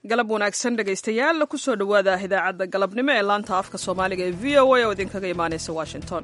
galab wanaagsan dhegaystayaal kusoo dhowaada idaacadda galabnimo ee laanta afka soomaaliga ee v o a oo idinkaga imaanaysa washington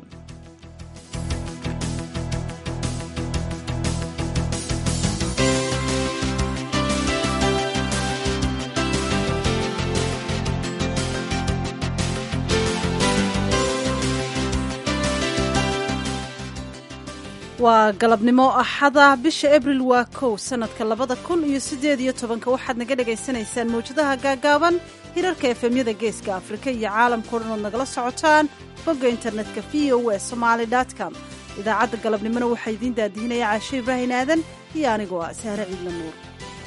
waa galabnimo axada bisha abril waa kow sanadka labada kun iyo siddeed iyo tobanka waxaad naga dhagaysanaysaan mawjadaha gaagaaban hirarka efemyada geeska afrika iyo caalamkao dhan ood nagala socotaan bogga internetka v o e somaali com idaacadda galabnimona waxaa idiin daadihinaya caashe ibraahin aadan iyo anigoo ah sahre ciidla nuur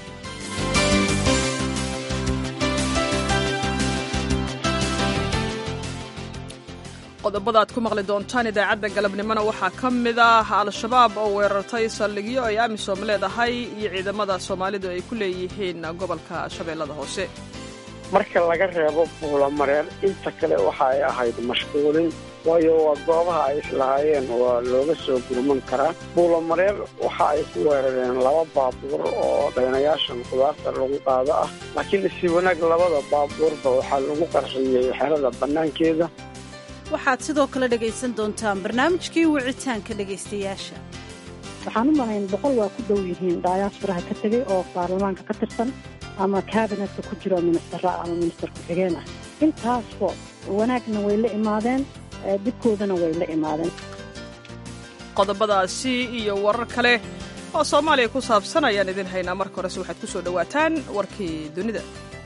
qodobada aad ku maqli doontaan idaacadda galabnimona waxaa ka mid ah al-shabaab oo weerartay saldhigyo ay amisom leedahay iyo ciidamada soomaalidu ay ku leeyihiin gobolka shabeellada hoose marka laga reebo buulamareer inta kale waxa ay ahayd mashquulin waayo waa goobaha ay islahaayeen waa looga soo gurman karaa buulamareer waxa ay ku weerareen laba baabuur oo dhaynayaashan qudaarta lagu qaado ah laakiin isi wanaag labada baabuurba waxaa lagu qarxiyey xerada bannaankeeda waxaad sidoo kale dhegaysan doontaan barnaamijkii wicitaanka dhegaystayaasha waxaan u malayn boqol waa ku dhow yihiin daayaasfuraha ka tegey oo baarlamaanka ka tirsan ama kaabinetka ku jiro ministara ama minister ku-xigeen ah intaasba wanaagna way la imaadeen dibkoodana way la imaadeen qodobadaasi iyo warar kale oo soomaaliya ku saabsan ayaan idin haynaa marka horese waxaad ku soo dhowaataan warkii dunida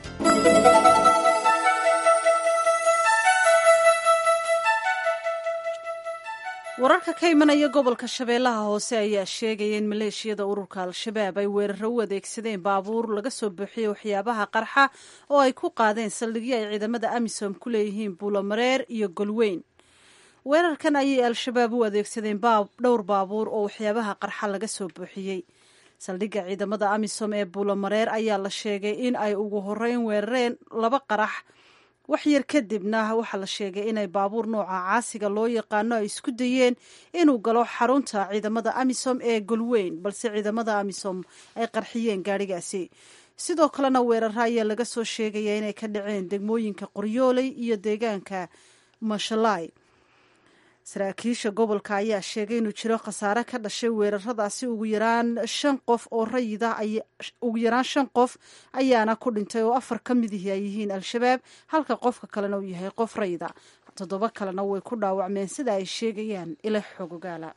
wararka ka imanaya gobolka shabeellaha hoose ayaa sheegaya in maleeshiyada ururka al-shabaab ay weeraro u adeegsadeen baabuur laga soo buuxiyey waxyaabaha qarxa oo ay ku qaadeen saldhigyo ay ciidamada amisom ku leeyihiin buulomareer iyo golweyn weerarkan ayay al-shabaab u adeegsadeen dhowr baabuur oo waxyaabaha qarxa laga soo buuxiyey saldhigga ciidamada amisom ee buulomareer ayaa la sheegay in ay ugu horeyn weerareen laba qarax wax yar kadibna waxaa la sheegay inay baabuur nooca caasiga loo yaqaano ay isku dayeen inuu galo xarunta ciidamada amisom ee golweyn balse ciidamada amisom ay qarxiyeen gaadhigaasi sidoo kalena weeraro ayaa laga soo sheegaya inay ka dhaceen degmooyinka qoryooley iyo deegaanka mashalai saraakiisha gobolka ayaa sheegay inuu jiro khasaare ka dhashay weeraradaasi ugu yaraan shan qof oo rayida ugu yaraan shan qof ayaana ku dhintay oo afar ka midihi ay yihiin al-shabaab halka qofka kalena uu yahay qof rayida toddoba kalena way ku dhaawacmeen sida ay sheegayaan ila xogogaala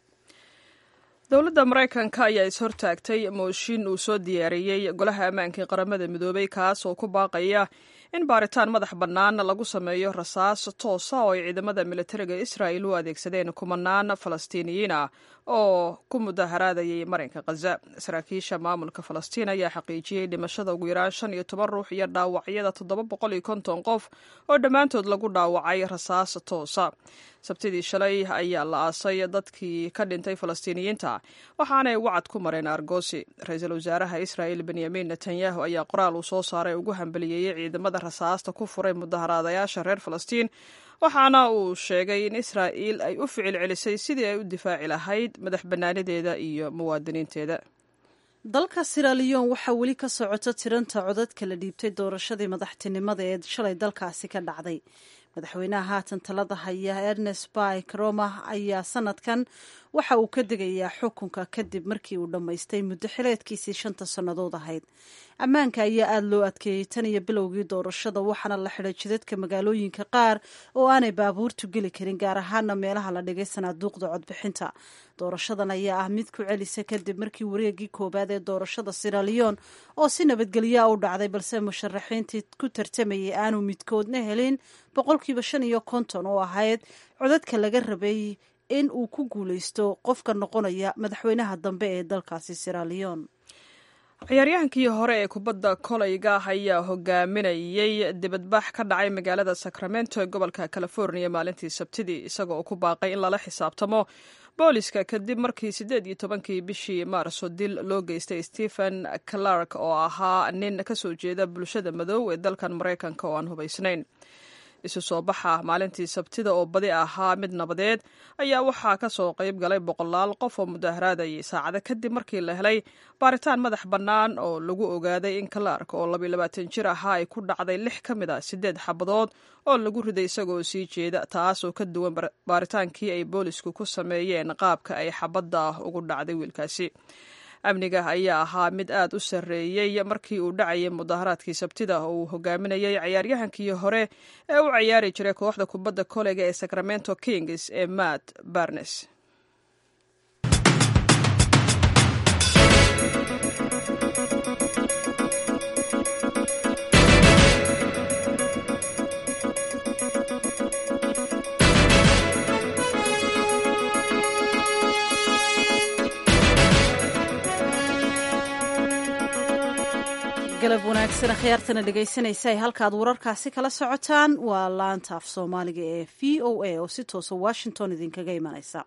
dowladda maraykanka ayaa is-hortaagtay mooshin uu soo diyaariyey golaha ammaanka ee qaramada midoobay kaas oo ku baaqaya in baaritaan madax bannaan lagu sameeyo rasaas toosa oo ay ciidamada militariga israa'il u adeegsadeen kumanaan falastiiniyiin ah oo ku mudaharaadayay marinka khaza saraakiisha maamulka falastiin ayaa xaqiijiyey dhimashada ugu yaraan shan iyo toban ruux iyo dhaawacyada toddoba boqol iyo konton qof oo dhammaantood lagu dhaawacay rasaas toosa sabtidii shalay ayaa la aasay dadkii ka dhintay falastiiniyiinta waxaanay wacad ku mareen argosi ra-iisul wasaaraha israa'il benyamin netanyahu ayaa qoraal uu soo saaray ugu hambaliyeeyey ciidamada rasaasta ku furay mudaharaadayaasha reer falastiin waxaana uu sheegay in israa'iil ay u ficil celisay sidii ay u difaaci lahayd madax bannaanideeda iyo muwaadiniinteeda dalka siraliyon waxaa weli ka socota tiranta codadka la dhiibtay doorashadii madaxtinimada ee shalay dalkaasi ka dhacday madaxweynaha haatan talada haya ernest by croma ayaa sanadkan waxa uu ka degayaa xukunka kadib markii uu dhammaystay muddo xileedkiisii shanta sannadood ahayd ammaanka ayaa aada loo adkeeyey tan iyo bilowgii doorashada waxaana la xidhay jidadka magaalooyinka qaar oo aanay baabuurtu geli karin gaar ahaana meelaha la dhigay sanaaduuqda codbixinta doorashadan ayaa ah mid ku celisa kadib markii wareegii koowaad ee doorashada siraliyon oo si nabadgelyaa u dhacday balse musharaxiintii ku tartamayay aanu midkoodna helin boqolkiiba shan iyo konton oo ahayd codadka laga rabay in uu ku guuleysto qofka noqonaya madaxweynaha dambe ee dalkaasi siraliyon ciyaaryahankii hore ee kubadda kolayga ayaa hogaaminayey dibadbax ka dhacay magaalada sacramento ee gobolka california maalintii sabtidii isagoo ku baaqay in lala xisaabtamo booliska kadib markii siddeed iyo tobankii bishii maarso dil loo geystay stephen clark oo ahaa nin ka soo jeeda bulshada madow ee dalkan maraykanka oo aan hubaysnayn isu soo baxa maalintii sabtida oo badi ahaa mid nabadeed ayaa waxaa ka soo qayb galay boqolaal qof oo mudaharaadayay saacado kadib markii la helay baaritaan madax bannaan oo lagu ogaaday in kalaark oo labayilabaatan jir ahaa ay ku dhacday lix ka mid a siddeed xabadood oo lagu riday isagoo sii jeeda taas oo ka duwan baaritaankii ay boolisku ku sameeyeen qaabka ay xabadda ugu dhacday wiilkaasi amniga ayaa ahaa mid aad u sarreeyey markii uu dhacayay mudaharaadkii sabtida oo uu hogaaminayay cayaaryahankii hore ee u cayaari jiray kooxda kubadda koleyga ee sacramento kings ee matt barnes galab wanaagsan akhyaartana dhegaysanaysa ay halkaad wararkaasi kala socotaan waa laanta af soomaaliga ee v o a oo si toosa washington idinkaga imanaysa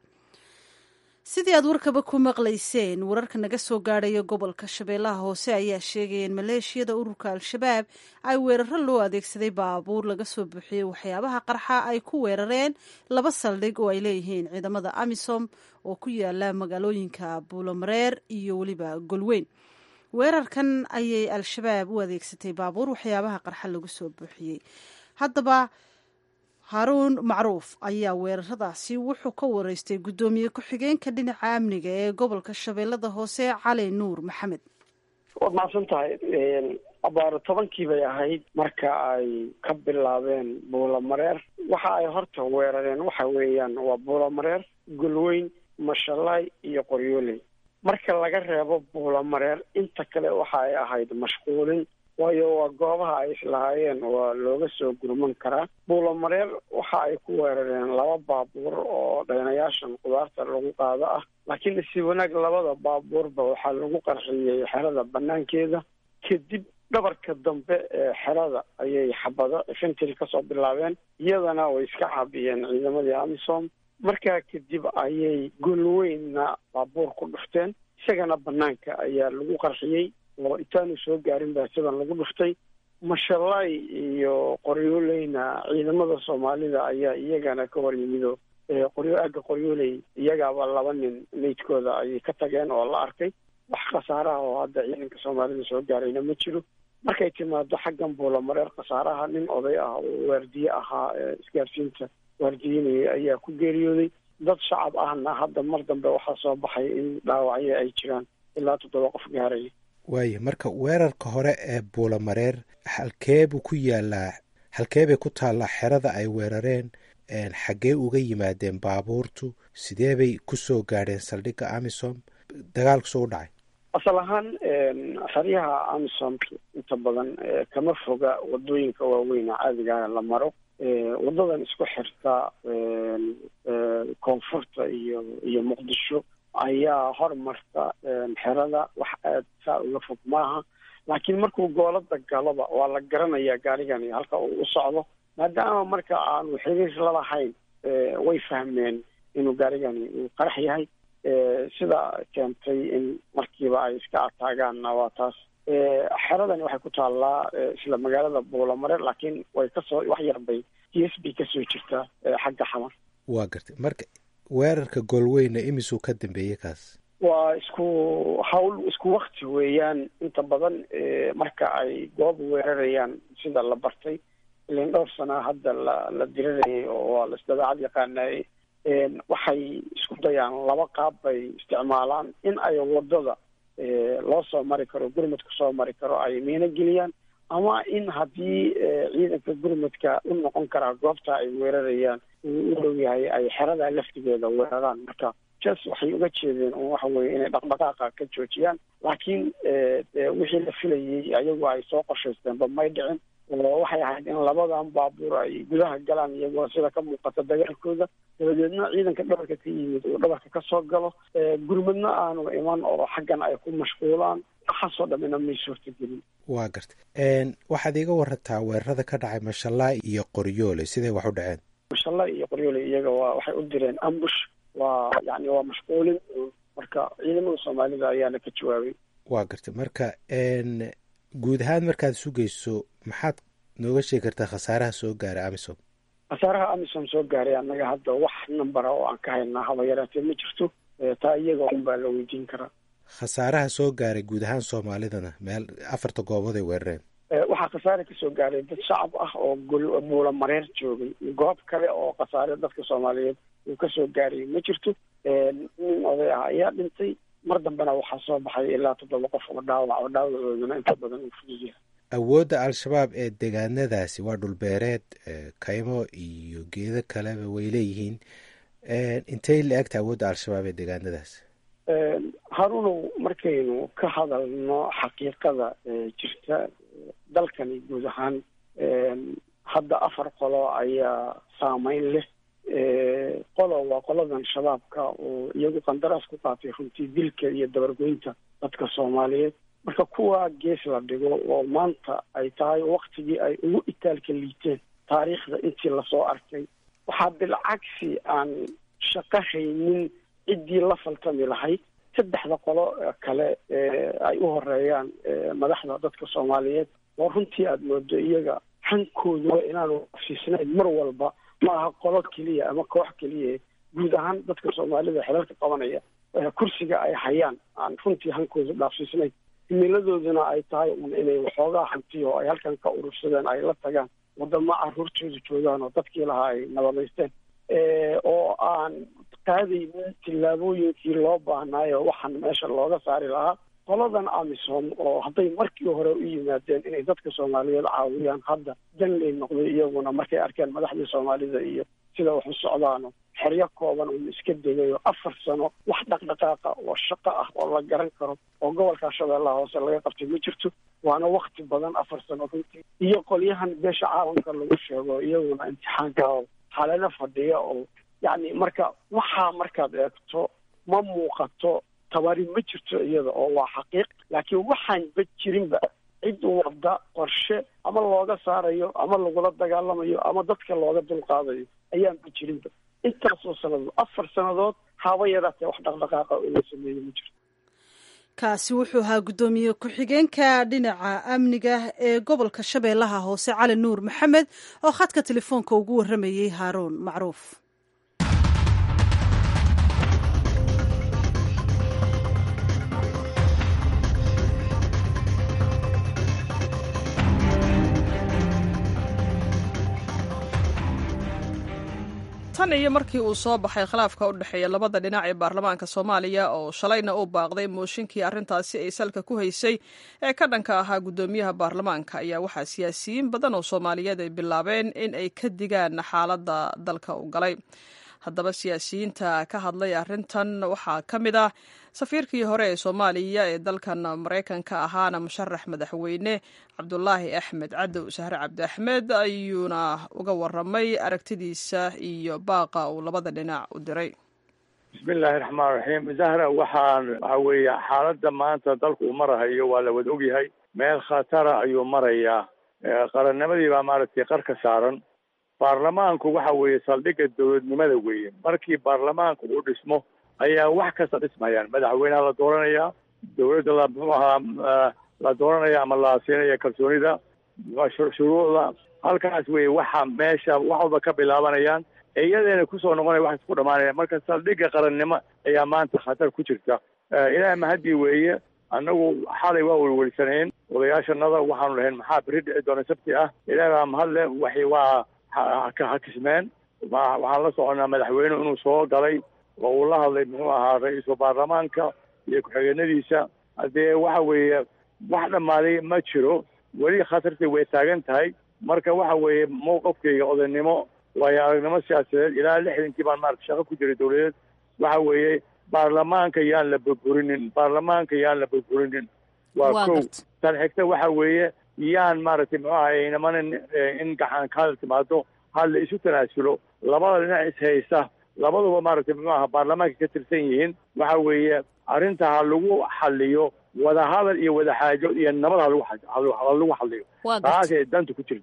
sidii aad warkaba ku maqlayseen wararka naga soo gaadhaya gobolka shabeellaha hoose ayaa sheegaya in maleeshiyada ururka al-shabaab ay weeraro loo adeegsaday baabuur laga soo buuxiyey waxyaabaha qarxa ay ku weerareen laba saldhig oo ay leeyihiin ciidamada amisom oo ku yaala magaalooyinka buulomareer iyo weliba golweyn weerarkan ayay al-shabaab u adeegsatay baabuur waxyaabaha qarxa lagu soo buuxiyey haddaba haaruun macruuf ayaa weeraradaasi wuxuu ka wareystay guddoomiye ku-xigeenka dhinaca amniga ee gobolka shabeellada hoose cali nuur maxamed waad mahadsan tahay abaaro tobankii bay ahayd marka ay ka bilaabeen buulamareer waxa ay horta weerareen waxa weeyaan waa buulamareer golweyn mashalaay iyo qoryooley marka laga reebo buulamareer inta kale waxa ay ahayd mashquulin waayo waa goobaha ay islahaayeen waa looga soo gurman karaa buulamareer waxa ay ku weerareen laba baabuur oo dhaynayaashan qudaarta lagu qaado ah laakiin si wanaag labada baabuurba waxaa lagu qarxiyey xerada banaankeeda kadib dhabarka dambe ee xerada ayay xabado infantry kasoo bilaabeen iyadana way iska caabiyeen ciidamadii amisom markaa kadib ayay golweynna baabuur ku dhufteen isagana banaanka ayaa lagu qarxiyey oo intaanu soo gaarin baa sidan lagu dhuftay mashalaay iyo qoryooleyna ciidamada soomaalida ayaa iyagana ka hor yimido qoryo aagga qoryooley iyagaaba laba nin meydkooda ayay ka tageen oo la arkay wax khasaaraha oo hadda ciidanka soomaalida soo gaarayna ma jiro markay timaado xaggan buulamareer khasaaraha nin oday ah oo waardiye ahaa ee isgaarsiinta waardiyenayay ayaa ku geeriyooday dad shacab ahna hadda mar dambe waxaa soo baxay in dhaawacyo ay jiraan ilaa toddoba qof gaaraya waayo marka weerarka hore ee buulamareer halkee buu ku yaalaa halkee bay ku taallaa xerada ay weerareen xaggee uga yimaadeen baabuurtu sidee bay ku soo gaadheen saldhigga amisom dagaalku soo u dhacay asal ahaan xeryaha amisom inta badan kama foga wadooyinka waaweyn caadigaana la maro wadadan isku xirta koonfurta iyo iyo muqdisho ayaa hormarta xerada wax aad saa uga fog maaha laakiin markuu goolada galoba waa la garanayaa gaarigani halka uu u socdo maadaama marka aanu xiriir lalahayn way fahmeen inuu gaarigani uu qarax yahay sida keentay in markiiba ay iska ataagaanna waa taas xeradani waxay ku taallaa isla magaalada buulamareer laakiin way kasoo wax yarbay t s b kasoo jirtaa xagga xamar waa gartay marka weerarka goolweyna imisuu ka dambeeyey kaas waa isku hawl isku wakti weeyaan inta badan marka ay goob weerarayaan sida la bartay ilin dhowr sana hadda la la dirirayay oo waa la isdabeecad yaqaanayay waxay isku dayaan laba qaab bay isticmaalaan in ay wadada loo soo mari karo gurmadka soo mari karo ay miino geliyaan ama in haddii ciidanka gurmadka u noqon karaa goobta ay weerarayaan uu u dhow yahay ay xerada laftigeeda weeraraan marka jas waxay uga jeedeen un waxa weye inay dhaqdhaqaaqa ka joojiyaan laakiin wixii la filayay ayagu ay soo qorshaysteenba may dhicin waxay ahayd in labadan baabuur ay gudaha galaan iyagoo sida ka muuqata dagaalkooda dabadeedna ciidanka dhabarka ka yimid uu dhabarka ka soo galo gurmadna aanu iman oo xaggan ay ku mashquulaan waxaasoo dhamina may suurtagelin waa gartay waxaad iiga warataa weerarada ka dhacay mashalaa iyo qoryoole siday wax u dhaceen mashalaa iyo qoryoole iyaga waa waxay u direen ambush waa yani waa mashquulin marka ciidamada soomaalida ayaana ka jawaabay waa gartay marka guud ahaan markaad sugayso maxaad nooga sheegi kartaa khasaaraha soo gaaray amisom khasaaraha amisom soo gaaray annaga hadda wax nambara oo aan ka haynaa haba yaraatee ma jirto taa iyaga un baa la weydiin karaa khasaaraha soo gaaray guud ahaan soomaalidana meel afarta goobood ay weerareen waxaa khasaare kasoo gaaray dad shacab ah oo buula mareer joogay goob kale oo khasaare dadka soomaaliyeed uu kasoo gaaray ma jirto nin oday ah ayaa dhintay mar dambena waxaa soo baxay ilaa toddoba qof oo dhaawac oo dhaawacooduna inta badan uu fudud yahay awoodda al-shabaab ee deegaanadaasi waa dhulbeereed kaymo iyo geedo kaleba way leeyihiin intay la egta awoodda al-shabaab ee deegaanadaasi harunow markaynu ka hadalno xaqiiqada jirta dalkani guud ahaan hadda afar qolo ayaa saameyn leh qolo waa qoladan shabaabka oo iyagu qandaraas ku qaatay runtii dilka iyo dabargoynta dadka soomaaliyeed marka kuwa gees la dhigo oo maanta ay tahay waktigii ay ugu itaalka liiteen taariikhda intii lasoo arkay waxaa bilcagsi aan shaqo haynin ciddii la faltami lahayd saddexda qolo kale ay u horeeyaan madaxda dadka soomaaliyeed oo runtii aada moodo iyaga hankooduba inaanu afsiisnayn mar walba ma aha qolo keliya ama koox keliya guud ahaan dadka soomaalida xelalka qabanaya kursiga ay hayaan aan runtii hankoodu dhaafsiisnayn himiladooduna ay tahay un inay waxoogaa hantiyo ay halkan ka urursadeen ay la tagaan wadamo caruurtooda joogaan oo dadkii lahaa ay nabadaysteen oo aan qaadaynin tillaabooyinkii loo baahnaayo waxaan meesha looga saari lahaa qoladan amisom oo hadday markii hore u yimaadeen inay dadka soomaaliyeed caawiyaan hadda danley noqday iyaguna markay arkeen madaxdii soomaalida iyo sida wax u socdaano xeryo kooban uun iska degayo afar sano wax dhaqdhaqaaqa oo shaqo ah oo la garan karo oo gobolka shabeellaha hoose laga qabtay ma jirto waana wakti badan afar sano runtii iyo qolyahan beesha caalamka lagu sheego iyaguna imtixaanka xalalo fadhiya oo yacni marka waxaa markaad eegto ma muuqato tabari ma jirto iyada oo waa xaqiiq laakiin waxaanba jirinba cid wadda qorshe ama looga saarayo ama lagula dagaalamayo ama dadka looga dulqaadayo ayaanba jirinba intaasoo sannadood afar sannadood haba yaraatee wax dhaqdhaqaaqa oo la sameeyo ma jirto kaasi wuxuu ahaa guddoomiye ku-xigeenka dhinaca amniga ee gobolka shabeellaha hoose cali nuur maxamed oo khadka telefoonka ugu warramayey haaruun macruuf tan iyo markii uu soo baxay khilaafka u dhexeeya labada dhinac ee baarlamaanka soomaaliya oo shalayna uu baaqday mooshinkii arrintaasi ay salka ku haysay ee ka dhanka ahaa guddoomiyaha baarlamaanka ayaa waxaa siyaasiyiin badan oo soomaaliyeed ay bilaabeen in ay ka digaan xaaladda dalka u galay haddaba siyaasiyiinta ka hadlay arrintan waxaa ka mid ah safiirkii hore ee soomaaliya ee dalkan maraykanka ahaana musharax madaxweyne cabdulaahi axmed cadow sahre cabdi axmed ayuuna uga waramay aragtidiisa iyo baaqa uu labada dhinac u diray bismillaahi raxmaan raxiim zahra waxaan waxa weeye xaaladda maanta dalku uu marahayo waa la wada ogyahay meel khatara ayuu marayaa qarannimadii baa maaragtay qar ka saaran baarlamaanku waxa weeye saldhigga dowladnimada weeye markii baarlamaanku uu dhismo ayaa wax kasta dhismayaan madaxweyneha la dooranayaa dowladda la muxuu ahaa la dooranaya ama la siinaya kalsoonida shuruucda halkaas weye waxa meesha wax walba ka bilaabanayaan iyadeena kusoo noqonaya wax isku dhamaanaya marka saldhigga qarannimo ayaa maanta khatar ku jirta ilaah mahadii weeye annagu xalay waa welwelsaneen odayaashanada waxaanu lahayn maxaa beri dhici doona sabti ah ilaah baa mahadle waxay waa hakismeen waxaan la soconaa madaxweyne inuu soo galay oo uu la hadlay muxuu ahaa ra-iisul baarlamaanka iyo ku-xigeenadiisa haddee waxa weeye wax dhammaaday ma jiro weli khatartii way taagan tahay marka waxa weeye mowqafkayga odaynimo waayo aragnimo siyaasadeed ilaa lixdankii baan maarata shaqo ku jiray dowladeed waxa weeye baarlamaanka yaan la burburinin baarlamaanka yaan la burburinin waa kow tan xigta waxa weeye yaan maaragtay muxuu ahay inamanin in gaxan kaadal timaado ha la isu tanaasulo labada dhinac is haysta labaduba maaragtay muxuu aha baarlamaanka ka tirsan yihiin waxa weeye arrinta ha lagu xaliyo wadahadal iyo wadaxaajo iyo nabad ha lagu ha lagu xaliyo taasay danta ku jirtaa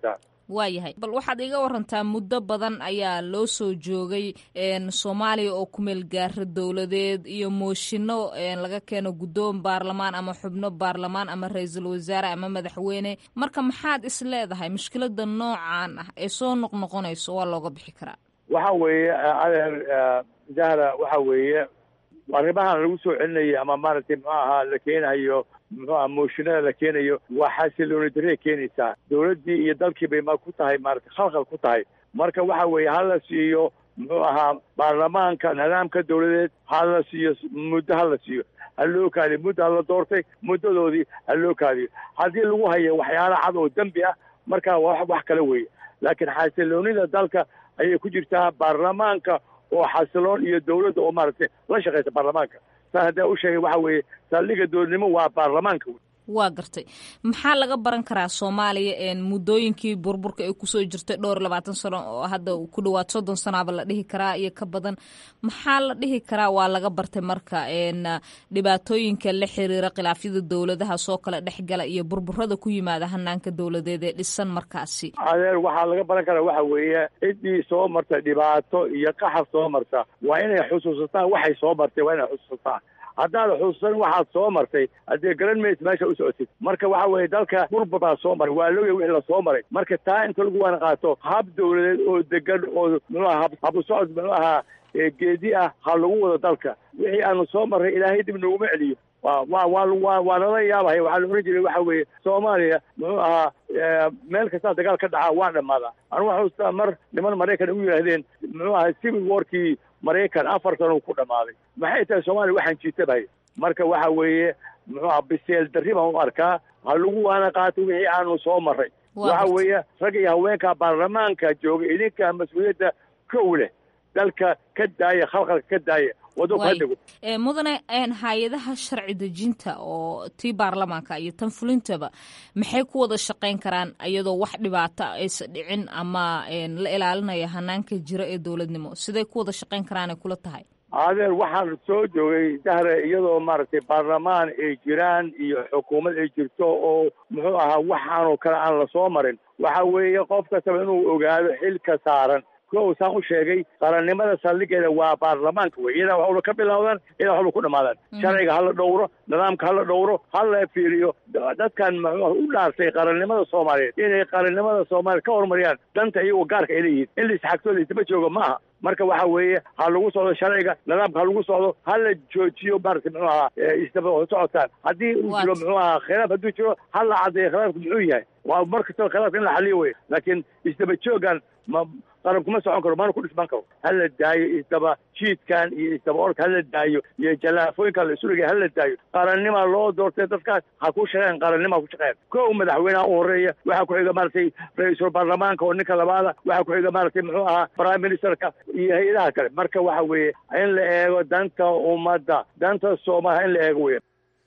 waayahay bal waxaad iga warantaa muddo badan ayaa loo soo joogay soomaaliya oo ku meel gaara dowladeed iyo mooshinno laga keeno guddoon baarlamaan ama xubno baarlamaan ama ra-iisul wasaare ama madaxweyne marka maxaad is leedahay mushkilada noocan ah ee soo noqnoqonayso waa looga bixi karaa waxa weeye adeer zahra waxa weeye arrimahan lagu soo celinaya ama maaragtay muxuu ahaa la keenayo muxuu aha mooshinada la keenayo waa xasilooni darey keenaysaa dowladdii iyo dalkii bay ma ku tahay maaragtay khalkhal ku tahay marka waxa weeye hala siiyo muxuu ahaa baarlamaanka nidaamka dowladeed hala siiyo muddo hala siiyo ha loo kaadiyo muddo hala doortay muddadoodii ha loo kaadiyo haddii lagu hayo waxyaala cad oo dembi ah marka wa wax kale weeye laakiin xasiloonida dalka ayay ku jirtaa baarlamaanka oo xasiloon iyo dowladda oo maaragtay la shaqaysa baarlamaanka saa haddaa u sheegay waxa weeye saldhiga dowladnimo waa baarlamaanka wey waa gartay maxaa laga baran karaa soomaaliya muddooyinkii burburka ay kusoo jirtay dhowr labaatan sano oo hadda ku dhawaad soddon sanaaba la dhihi karaa iyo ka badan maxaa la dhihi karaa waa laga bartay marka dhibaatooyinka la xiriira khilaafyada dowladaha soo kala dhexgala iyo burburada ku yimaada hanaanka dowladeed ee dhisan markaasi adeer waxaa laga baran karaa waxa weeye ciddii soo marta dhibaato iyo qaxar soo marta waa inay xusuusataan waxay soo martay waa inay xusuusataan haddaad xusuusan waxaad soo martay haddee garan maysa meesha u socotid marka waxa weeye dalka burbur baa soo maray waa logay wixii lasoo maray marka taa inta lagu waana qaato hab dowladeed oo degan oo muxuu aha habu socod muxuu ahaa geedi ah ha lagu wado dalka wixii aanu soo marray ilaahay dib noguma celiyo wa wa wa wa waa nala yaabahaya waxaa la ohan jiray waxa weeye soomaaliya muxuu ahaa meel kastaa dagaal ka dhacaa waa dhammaadaa anu waxaa ustaa mar niman maraykan u yidhaahdeen muxuu ahaa civil warkii maraykan afar sano ku dhammaaday maxay tahay soomaaliya waxaan jiitabahay marka waxa weeye muxuu aha biseel darri baan u arkaa ha lagu waana qaato wixii aanu soo marray waxa weeye rag iyo haweenka baarlamaanka jooga idinka mas-uuliyadda kow leh dalka ka daaya khalqalka ka daaya waddanku hadego mudane hay-adaha sharci dejinta oo tii baarlamaanka iyo tan fulintaba maxay ku wada shaqayn karaan iyadoo wax dhibaato aysa dhicin ama la ilaalinaya hanaanka jira ee dowladnimo siday ku wada shaqayn karaanay kula tahay adeer waxaan soo joogay dahre iyadoo maaragtay baarlamaan ay jiraan iyo xukuumad ay jirto oo muxuu ahaa waxaanoo kale aan lasoo marin waxa weeye qof kastaba inuu ogaado xilka saaran kow saan u sheegay qarannimada saldhigeeda waa baarlamaanka wey iyadaa waxuba ka bilowdaan iyadaa waxuba ku dhamaadaan sharciga hala dhowro nidaamka hala dhowro hala fiiriyo dadkan muxuu u dhaartay qarannimada soomaaliyeed inay qarannimada soomaaliya ka horumariyaan danta iyagoo gaarka ay leeyihiin in laisxagtoo laisdaba joogo ma aha marka waxa weeye ha lagu socdo sharciga nidaamka ha lagu socdo ha la joojiyo maaragtay muxuu ahaa isdaba socotaan haddii uu jiro muxuu ahaa khilaaf hadduu jiro ha la caddeeyo khilaafku muxuu yahay waa mar kastaba khilaafka in la xaliyo wey laakiin isdaba joogan ma qaran kuma socon karo mana ku dhisman karo hala daayo isdaba jiidkan iyo isdaba orka hala daayo iyo jalaafooyinka la isu dhigay hala daayo qarannima loo doortay dadkaas ha ku shaqeyn qarannima ku shaqeyn kow madaxweynaha u horeeya waxaa ku xiga maaragtay ra-iisul baarlamaanka oo ninka labaada waxaa ku xiga maaragtay muxuu ahaa prime ministerka iyo hay-adaha kale marka waxa weeye in la eego danta ummadda danta soomaaliya in la eego weya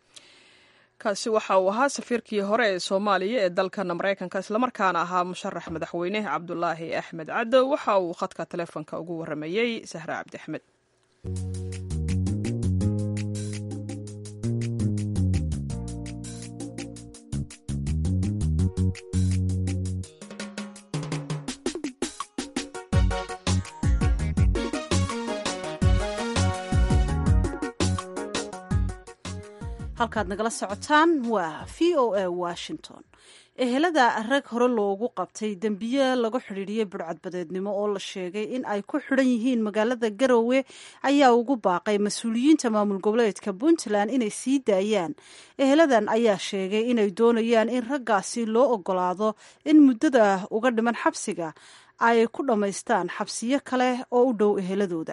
kaasi waxa uu ahaa safiirkii hore ee soomaaliya ee dalkan maraykanka islamarkaana ahaa musharax madaxweyne cabdulaahi axmed caddow waxa uu khadka taleefonka ugu waramayey sahre cabdi axmed halkaad nagala socotaan waa v o a washington ehelada rag hore loogu qabtay dembiye lagu xidhiidhiyey burcadbadeednimo oo la sheegay in ay ku xidhan yihiin magaalada garowe ayaa ugu baaqay mas-uuliyiinta maamul goboleedka puntland inay sii daayaan eheladan ayaa sheegay inay doonayaan in raggaasi loo ogolaado in muddada uga dhiman xabsiga ay ku dhammaystaan xabsiyo kale oo u dhow eheladooda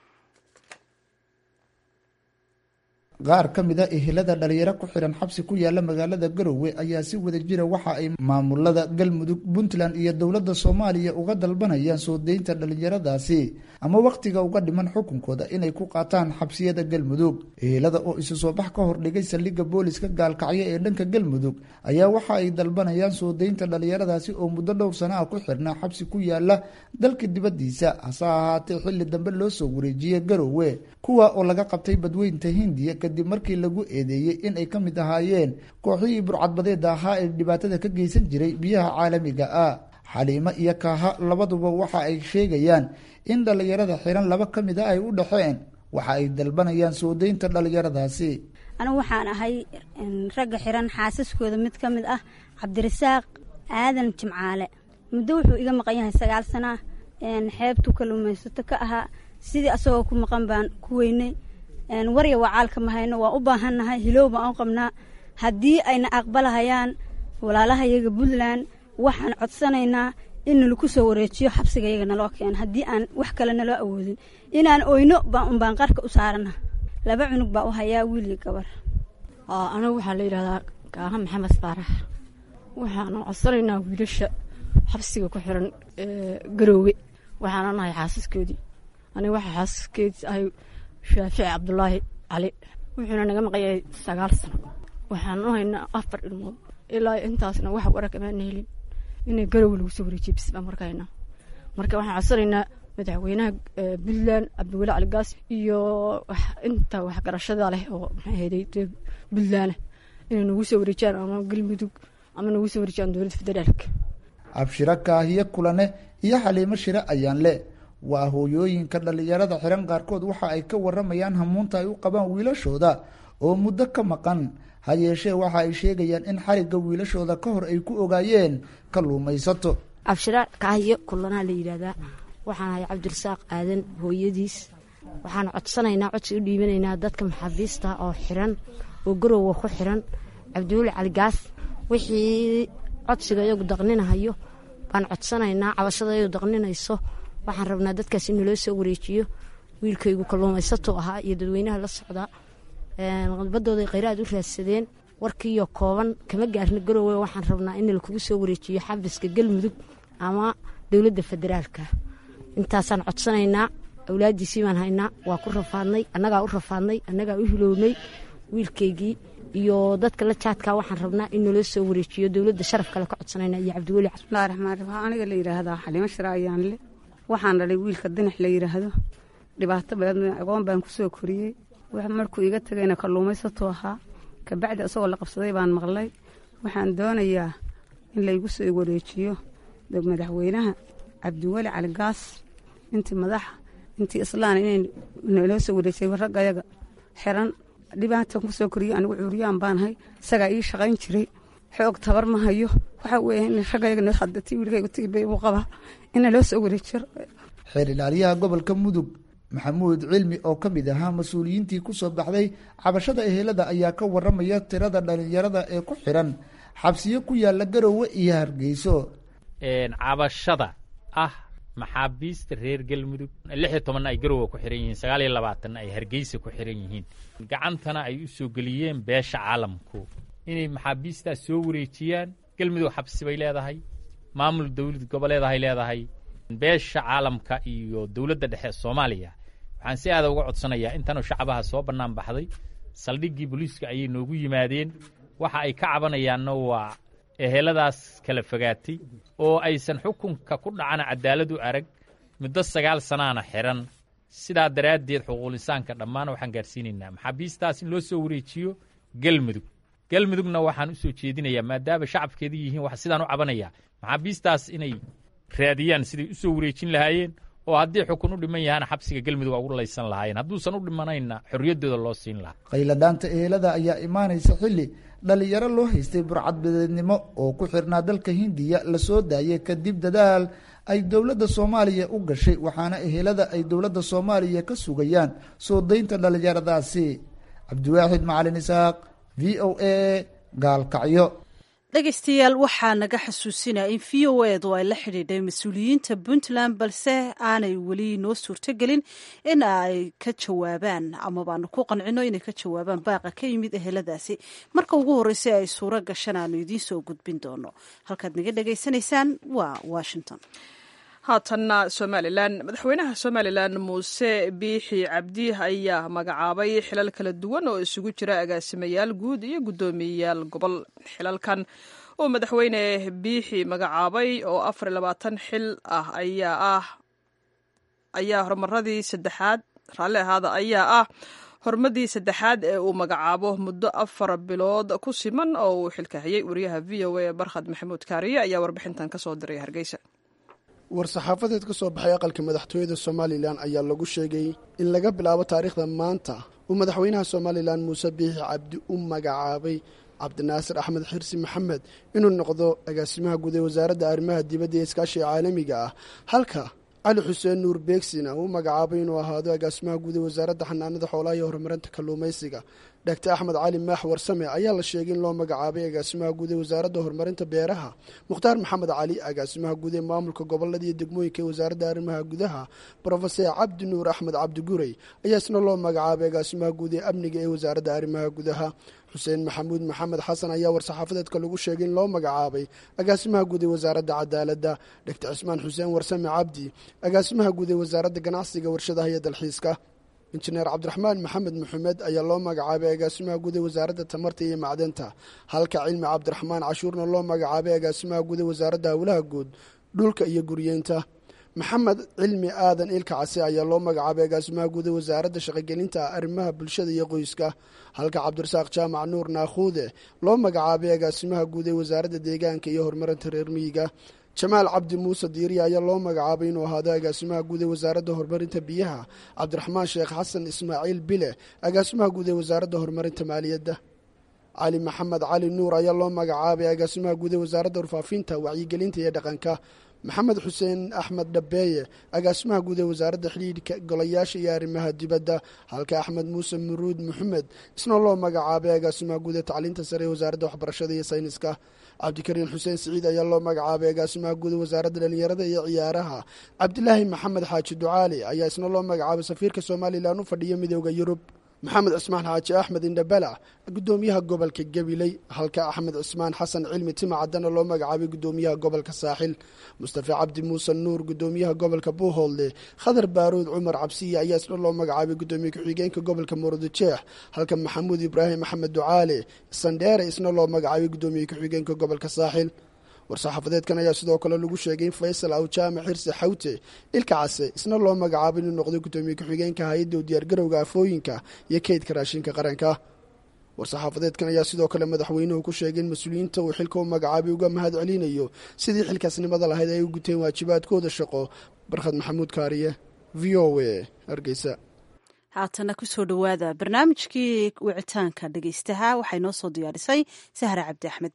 qaar ka mid a ehelada dhalinyaro ku xihan xabsi ku yaala magaalada garowe ayaa si wada jira waxa ay maamulada galmudug puntland iyo dowladda soomaaliya uga dalbanayaan soo deynta dhalinyaradaasi ama wakhtiga uga dhiman xukunkooda inay ku qaataan xabsiyada galmudug ehelada oo isu soo bax ka hordhigay saldhigga booliska gaalkacyo ee dhanka galmudug ayaa waxa ay dalbanayaan soo deynta dhalinyaradaasi oo muddo dhowr sana ah ku xirnaa xabsi ku yaala dalka dibaddiisa hase ahaatee xilli dambe loo soo wareejiyey garowe kuwa oo laga qabtay badweynta hindiya kadib markii lagu eedeeyey in ay ka mid ahaayeen kooxihii burcadbadeeda ahaa ee dhibaatada ka geysan jiray biyaha caalamiga ah xaliimo iyo kaaha labaduba waxa ay sheegayaan in dhallinyarada xiran laba ka mid a ay u dhexeen waxa ay dalbanayaan soo deynta dhallinyaradaasi anigu waxaan ahay ragga xiran xaasaskooda mid ka mid ah cabdirasaaq aadan jimcaale muddo wuxuu iga maqan yahay sagaal sana xeebtu kaluumaysato ka ahaa sidii asagoo ku maqan baan ku weynay warya wacaalka ma hayno waan u baahannahay hilow baan u qabnaa haddii ayna aqbalahayaan walaalahayaga puntland waxaan codsanaynaa in nalaku soo wareejiyo xabsigayaga naloo keeno haddii aan wax kale naloo awoodin inaan oyno baan qarka u saarana laba cunug baa u hayaa wiil iyo gabar anigu waxaa la yidhahdaa kaaha maxamed faarax waxaanu codsanaynaa wiilasha xabsiga ku xiran garoowe waxaana nahay xaasaskoodii aniga waxaa xaasaskeedii ahay shaafici cabdulaahi cali wuxuuna naga maqan yahay sagaal sano waxaanu haynaa afar ilmood ilaa intaasna wax wara kamaana helin inay garoowe lagu soo wareejiye bis baan markahaynaa marka waxaan codsanaynaa madaxweynaha puntland cabdiweli cali gaas iyo inta waxgarashada leh oo maxay ahayday puntland inay nagu soo wareejiyaan ama galmudug ama nagu soo wareejiyaan dowladda federaalka abshiro kaahiye kulane iyo xaliimo shire ayaan le waa hooyooyinka dhallinyarada xiran qaarkood waxa ay ka waramayaan hamuunta ay u qabaan wiilashooda oo muddo ka maqan ha yeeshee waxa ay sheegayaan in xarigga wiilashooda ka hor ay ku ogaayeen kalluumaysato abshira kaahiye kulanaa la yidhaahdaa waxaan ahay cabdirasaaq aadan hooyadiis waxaan codsanaynaa codsi u dhiibanaynaa dadka maxaabiista oo xiran oo garowga ku xiran cabdiweli caligaas wixii codsiga iyagu daqninahayo baan codsanaynaa cabashada iyagu daqninayso waxaan rabnaa dadkaas in naloo soo wareejiyo wiilkaygu kalluumaysato ahaa iyo dadweynaha la socdaa badooday kheyraad u raadsadeen warkiiyo kooban kama gaarna garoowe waxaan rabnaa in lakugu soo wareejiyo xabiska galmudug ama dowladda federaalka intaasaan codsanaynaa awlaadiisii baan haynaa waa ku rafaadnay annagaa u rafaadnay annagaa u hilownay wiilkaygii iyo dadka la jaadkaa waxaan rabnaa in naloo soo wareejiyo dowladda sharaf kale ka codsanayna iyo cabdiweli bismillahi raxmaan raxiim aniga la yidhaahdaa xaliimo shira ayaanle waxaan dhalay wiilka dinax la yidhaahdo dhibaato badan aqoon baan ku soo koriyey markuu iga tegayna kalluumaysatuu ahaa kabacdi isagoo la qabsaday baan maqlay waxaan doonayaa in laygu soo wareejiyo madaxweynaha cabdiweli caligaas intii madaxa intii islaan inay naloo soo wareejiyay raggayaga xiran dhibaatan ku soo koriyo anigu cuuriyaan baanahay isagaa ii shaqayn jiray xoog tabar ma hayo waxaa weeye in raggayaga hadati wiilkayga tigibay uu qabaa in naloo soo wareejiyo xeer ilaaliyaha gobolka mudug maxamuud cilmi oo ka mid ahaa mas-uuliyiintii ku soo baxday cabashada ehelada ayaa ka waramaya tirada dhalinyarada ee ku xiran xabsiyo ku yaala garoowe iyo hargeyso cabashada ah maxaabiista reer galmudug lix iyo tobanna ay garoowe ku xiran yihiin sagaal iyo labaatanna ay hargeysa ku xiran yihiin gacantana ay u soo geliyeen beesha caalamku inay maxaabiistaas soo wareejiyaan galmudug xabsi bay leedahay maamul dowlad goboleedahay leedahay beesha caalamka iyo dowladda dhexe soomaaliya waxaan si aada uga codsanayaa intanoo shacabaha soo bannaan baxday saldhiggii booliiska ayay noogu yimaadeen waxa ay ka cabanayaanna waa eheladaas kala fogaatay oo aysan xukunka ku dhacana cadaalad u arag muddo sagaal sanaana xiran sidaa daraaddeed xuquulisaanka dhammaan waxaan gaarsiinaynaa maxaabiistaas in loo soo wareejiyo galmudug galmudugna waxaan u soo jeedinayaa maadaama shacabkeeda yihiin wax sidaan u cabanayaa maxaabiistaas inay raadiyaan siday u soo wareejin lahaayeen oo haddii xukun u dhiman yahaana xabsiga galmudug ugu laysan lahaayeen hadduusan u dhimanayna xorriyaddooda loo siin lahaa qayladhaanta ehelada ayaa imaanaysa xilli dhalinyaro loo haystay burcadbadeednimo oo ku xirnaa dalka hindiya la soo daayay kadib dadaal ay dowladda soomaaliya u gashay waxaana ehelada ay dowladda soomaaliya ka sugayaan soo daynta dhalinyaradaasi cabdiwaaxid macalin isaaq v o a gaalkacyo dhegaystayaal waxaa naga xasuusinaya in v o edu ay la xidhiidhay mas-uuliyiinta puntland balse aanay weli noo suurtogelin in ay ka jawaabaan ama baanu ku qancino inay ka jawaabaan baaqa ka yimid eheladaasi marka ugu horreysay ay suuro gashan aanu idiin soo gudbin doono halkaad naga dhegaysanaysaan waa washington haatanna somalilan madaxweynaha somalilan muuse biixi cabdi ayaa magacaabay xilal kala duwan oo isugu jira agaasimayaal guud iyo guddoomiyeyaal gobol xilalkan oo madaxweyne biixi magacaabay oo afar labaatan xil ah ayaa ah ayaa horumaradii saddexaad raalli ahaada ayaa ah hormadii saddexaad ee uu magacaabo muddo afar bilood ku siman oo uu xilka hayay wariyaha v o a barkhad maxamuud kaariye ayaa warbixintan ka soo diray hargeysa war-saxaafadeed ka soo baxay aqalka madaxtooyada somalilan ayaa lagu sheegay in laga bilaabo taariikhda maanta uu madaxweynaha somalilan muuse biixi cabdi u magacaabay cabdinaasir axmed xirsi maxamed inuu noqdo agaasimaha guud ee wasaaradda arrimaha dibadda ee iskaashiga caalamiga ah halka cali xuseen nuur beegsina uu magacaabay inuu ahaado agaasimaha guud ee wasaaradda xanaanada xoolaha iyo horumarinta kalluumaysiga dhagtar axmed cali maax warsame ayaa la sheegay in loo magacaabay agaasimaha guud ee wasaaradda horumarinta beeraha mukhtaar maxamed cali agaasimaha guud ee maamulka gobolada iyo degmooyinka ee wasaaradda arrimaha gudaha brofeser cabdi nuur axmed cabdi gurey ayaa isna loo magacaabay agaasimaha guud ee amniga ee wasaaradda arrimaha gudaha xuseen maxamuud maxamed xasan ayaa war-saxaafadeedka lagu sheegay in loo magacaabay agaasimaha guud ee wasaaradda cadaaladda dhagtar cismaan xuseen warsame cabdi agaasimaha guud ee wasaaradda ganacsiga warshadaha iyo dalxiiska injineer cabdiraxmaan maxamed maxamed ayaa loo magacaabay agaasimaha guud ee wasaaradda tamarta iyo macdanta halka cilmi cabdiraxmaan cashuurna loo magacaabay agaasimaha guud ee wasaaradda howlaha guud dhulka iyo guryeynta maxamed cilmi aadan ilka case ayaa loo magacaabay agaasimaha guud ee wasaaradda shaqogelinta arrimaha bulshada iyo qoyska halka cabdirasaaq jaamac nuur naakhuude loo magacaabay agaasimaha guud ee wasaaradda deegaanka iyo horumarinta reer miyiga jamaal cabdi muuse diiriya ayaa loo magacaabay inuu ahaado agaasimaha guud ee wasaaradda horumarinta biyaha cabdiraxmaan sheekh xasan ismaaciil bile agaasimaha guud ee wasaaradda horumarinta maaliyadda cali maxamed cali nuur ayaa loo magacaabay agaasimaha guud ee wasaaradda warfaafinta wacyigelinta iyo dhaqanka maxamed xuseen axmed dhabeeye agaasimaha guud ee wasaaradda xidhiidhka golayaasha iyo arrimaha dibadda halka axmed muuse muruud maxamed isna loo magacaabay agaasimaha guud ee tacliinta sare ee wasaaradda waxbarashada iyo sayniska cabdikariin xuseen siciid ayaa loo magacaabay agaasimaha guud ee wasaaradda dhalinyarada iyo ciyaaraha cabdilaahi maxamed xaaji ducaali ayaa isna loo magacaabay safiirka somalilan u fadhiya midooda yurub maxamed cismaan xaaji axmed indhabalac gudoomiyaha gobolka gabiley halka axmed cismaan xasan cilmi timacaddana loo magacaabay gudoomiyaha gobolka saaxil mustafa cabdi muuse nuur gudoomiyaha gobolka buuhoodle khadar baaruud cumar cabsiye ayaa isna loo magacaabay gudoomiye ku-xigeenka gobolka murudijeex halka maxamuud ibraahim axmed ducaale sandheere isna loo magacaabay gudoomiye ku-xigeenka gobolka saaxil war-saxaafadeedkan ayaa sidoo kale lagu sheegay in faysal awjaame xirsi xawte ilka case isna loo magacaabay inuu noqdo gudoomiye ku-xigeenka hay-adda u diyaargarowga afooyinka iyo keydka raashinka qaranka war-saxaafadeedkan ayaa sidoo kale madaxweynuhu ku sheegay in mas-uuliyiinta uu xilka u magacaabay uga mahad celinayo sidii xilkaasnimada lahayd ay u guteen waajibaadkooda shaqo barkhad maxamuud kaariye v o a hargeysa haatana kusoo dhowaada barnaamijkii wicitaanka dhegeystaha waxay noo soo diyaarisay sahra cabdi axmed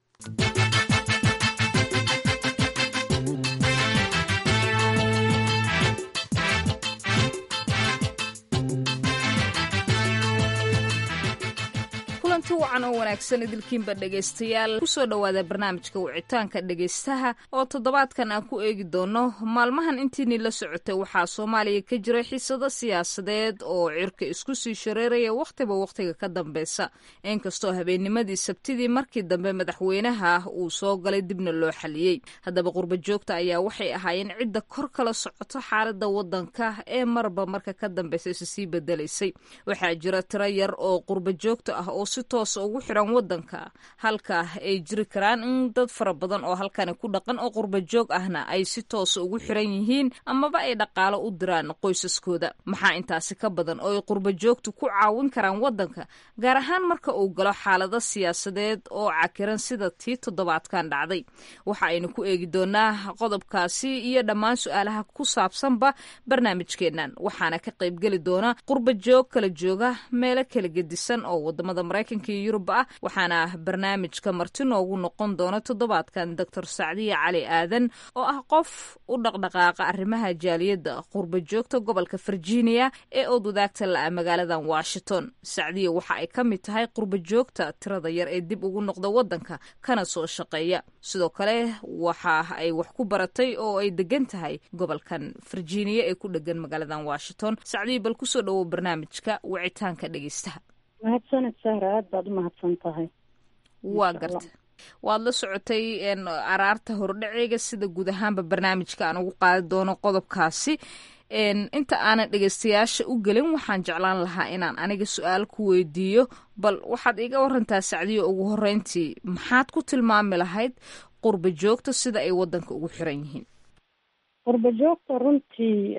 kulanti wacan oo wanaagsan idilkiinba dhegaystayaal kusoo dhowaada barnaamijka wicitaanka dhegaystaha oo toddobaadkan aan ku eegi doono maalmahan intiinii la socotay waxaa soomaaliya ka jira xiisado siyaasadeed oo cirka isku sii shareeraya wakhtiba wakhtiga ka dambeysa inkastoo habeennimadii sabtidii markii dambe madaxweynaha uu soo galay dibna loo xaliyey haddaba qurba joogta ayaa waxay ahaayeen cidda kor kala socoto xaalada wadanka ee marba marka ka dambeysa isa sii bedelaysay waxaa jira tiro yar oo qurba joogta ah oo si toosa ugu xiran wadanka halka ay jiri karaan in dad fara badan oo halkani ku dhaqan oo qurba joog ahna ay si toosa ugu xiran yihiin amaba ay dhaqaalo u diraan qoysaskooda maxaa intaasi ka badan oo ay qurba joogtu ku caawin karaan wadanka gaar ahaan marka uu galo xaalado siyaasadeed oo cakiran sida tii toddobaadkan dhacday waxa aynu ku eegi doonaa qodobkaasi iyo dhammaan su-aalaha ku saabsanba barnaamijkeennan waxaana ka qaybgeli doona qurba joog kala jooga meelo kala gedisan oo wadamada maraykanka iyo yurub ah waxaana barnaamijka marti noogu noqon doona toddobaadkan doctor sacdiya cali aadan oo ah qof u dhaqdhaqaaqa arrimaha jaaliyadda qurba joogta gobolka virginia ee ood wadaagta la-a magaaladan washington sacdiya waxa ay ka mid tahay qurba joogta tirada yar ee dib ugu noqda wadanka kana soo shaqeeya sidoo kale waxa ay wax ku baratay oo ay degan tahay gobolkan virginia ee ku dhegan magaaladan washington sacdiya bal kusoo dhowow barnaamijka wicitaanka dhegeystaha mahadsaned sahra aad baad u mahadsan tahay waa garta waad la socotay araarta hordhaceega sida guud ahaanba barnaamijka aan ugu qaadi doono qodobkaasi inta aanan dhegeystayaasha u gelin waxaan jeclaan lahaa inaan aniga su-aal ku weydiiyo bal waxaad iga warantaa sacdiyo ugu horeyntii maxaad ku tilmaami lahayd qurba joogta sida ay wadanka ugu xiran yihiin qurba joogta runtii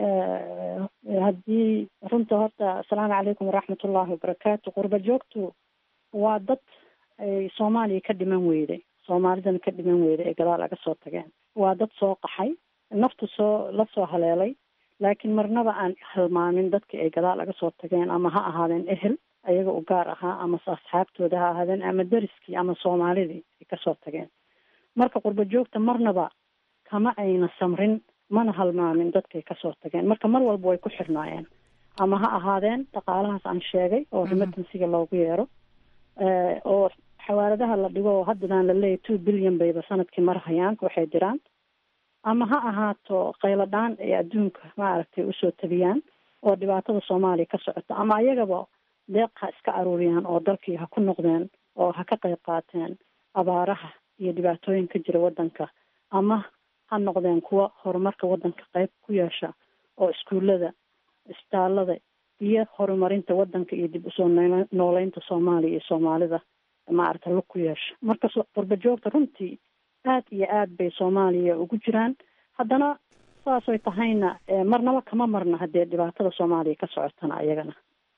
haddii runta horta asalaamu calaykum waraxmatullaahi wabarakaatu qurba joogtu waa dad ay soomaaliya ka dhiman weyday soomaalidana ka dhiman weyday ay gadaal aga soo tageen waa dad soo qaxay naftu soo la soo haleelay laakiin marnaba aan halmaamin dadkii ay gadaal aga soo tageen ama ha ahaadeen ehel ayaga u gaar ahaa ama asxaabtooda ha ahaadeen ama deriskii ama soomaalidii ay kasoo tageen marka qurba joogta marnaba kama ayna samrin mana halmaamin dadkay kasoo tageen marka mar walba way ku xirnaayeen ama ha ahaadeen dhaqaalahaas aan sheegay oo remitansiga loogu yeero oo xawaaladaha la dhigo oo haddadaan laleeyahy two billion bayba sanadkii marhayaan waxay diraan ama ha ahaato qayladhaan ay adduunka maaragtay usoo tabiyaan oo dhibaatada soomaaliya ka socota ama ayagaba deeq ha iska aruuriyaan oo dalkii ha ku noqdeen oo ha ka qayb qaateen abaaraha iyo dhibaatooyin ka jira waddanka ama ha noqdeen kuwa horumarka waddanka qayb ku yeesha oo iskuullada isbitaalada iyo horumarinta waddanka iyo dib usoo nooleynta soomaaliya iyo soomaalida maaragta lug ku yeesha marka qurba joogta runtii aad iyo aad bay soomaaliya ugu jiraan haddana saasay tahayna marnaba kama marna haddee dhibaatada soomaaliya ka socotana ayagana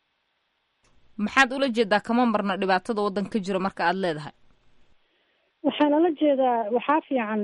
maxaad ula jeedaa kama marna dhibaatada waddanka ka jira marka aada leedahay waxaa lala jeedaa waxaa fiican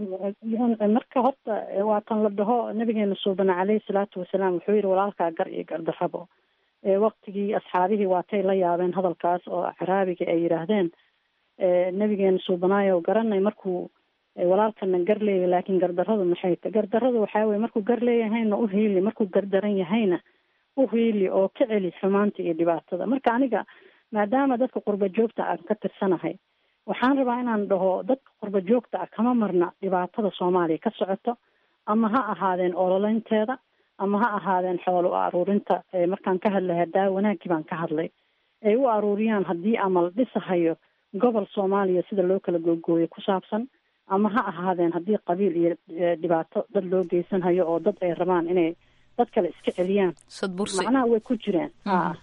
marka horta waa tan la dhaho nabigeena suubana caleyhi salaatu wasalaam wuxuu yihi walaalkaa gar iyo gardarrabo waktigii asxaabihii waatay la yaabeen hadalkaas oo caraabiga ay yidhaahdeen nabigeena suubanaayo garanay markuu walaalkana gar leeyahy laakiin gardarradu maxay ta gardarradu waxaa weye markuu gar leeyahayna u hiili markuu gardaran yahayna u hiili oo ka celi xumaanta iyo dhibaatada marka aniga maadaama dadka qurba joogta aan ka tirsanahay waxaan rabaa inaan dhaho dadka qurba joogta ah kama marna dhibaatada soomaaliya ka socoto ama ha ahaadeen ololeynteeda ama ha ahaadeen xoolo u aruurinta markaan ka hadlay hadaa wanaaggii baan ka hadlay ay u aruuriyaan haddii ama la dhisahayo gobol soomaaliya sida loo kala googooyo ku saabsan ama ha ahaadeen haddii qabiil iyo dhibaato dad loo geysanhayo oo dad ay rabaan inay dad kale iska celiyaan macnaha way ku jireen ha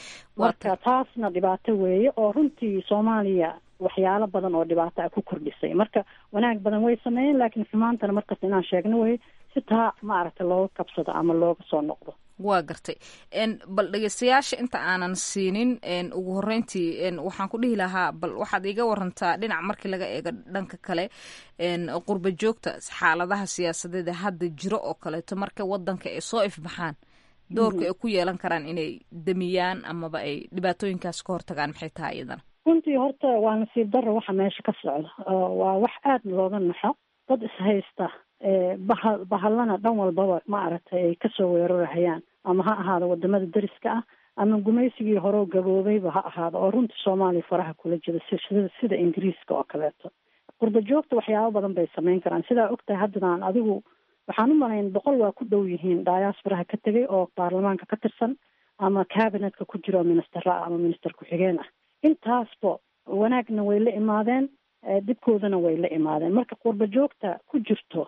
marka taasna dhibaato weeye oo runtii soomaaliya waxyaalo badan oo dhibaato ah ku kordhisay marka wanaag badan way sameeyeen laakiin xumaantana markasta inaan sheegno wey si taa maaragtay looga kabsado ama looga soo noqdo waa gartay bal dhegeystayaasha inta aanan siinin ugu horeyntii waxaan ku dhihi lahaa bal waxaad iga warantaa dhinac markii laga eego dhanka kale qurba joogta xaaladaha siyaasadeed ee hadda jiro oo kaleeto marka wadanka ay soo ifbaxaan doorka ay ku yeelan karaan inay damiyaan amaba ay dhibaatooyinkaas ka hortagaan maxay tahay iyadana runtii horta waa nasiib darro waxa meesha ka socda waa wax aada looga naxo dad ishaysta baha bahallana dhan walbaba maaragtay ay kasoo weerarahayaan ama ha ahaado wadamada deriska ah ama gumaysigii horeo gaboobayba ha ahaado oo runtii soomaaliya faraha kula jira sida sida ingiriiska oo kaleeto qurba joogta waxyaabo badan bay samayn karaan sidaa ogtahay haddadaan adigu waxaan u malayn boqol waa ku dhow yihiin diasporaha ka tegay oo baarlamaanka ka tirsan ama cabinetka ku jiro ministera ah ama minister ku-xigeen ah intaasba wanaagna way la imaadeen dibkoodana way la imaadeen marka qurba joogta ku jirto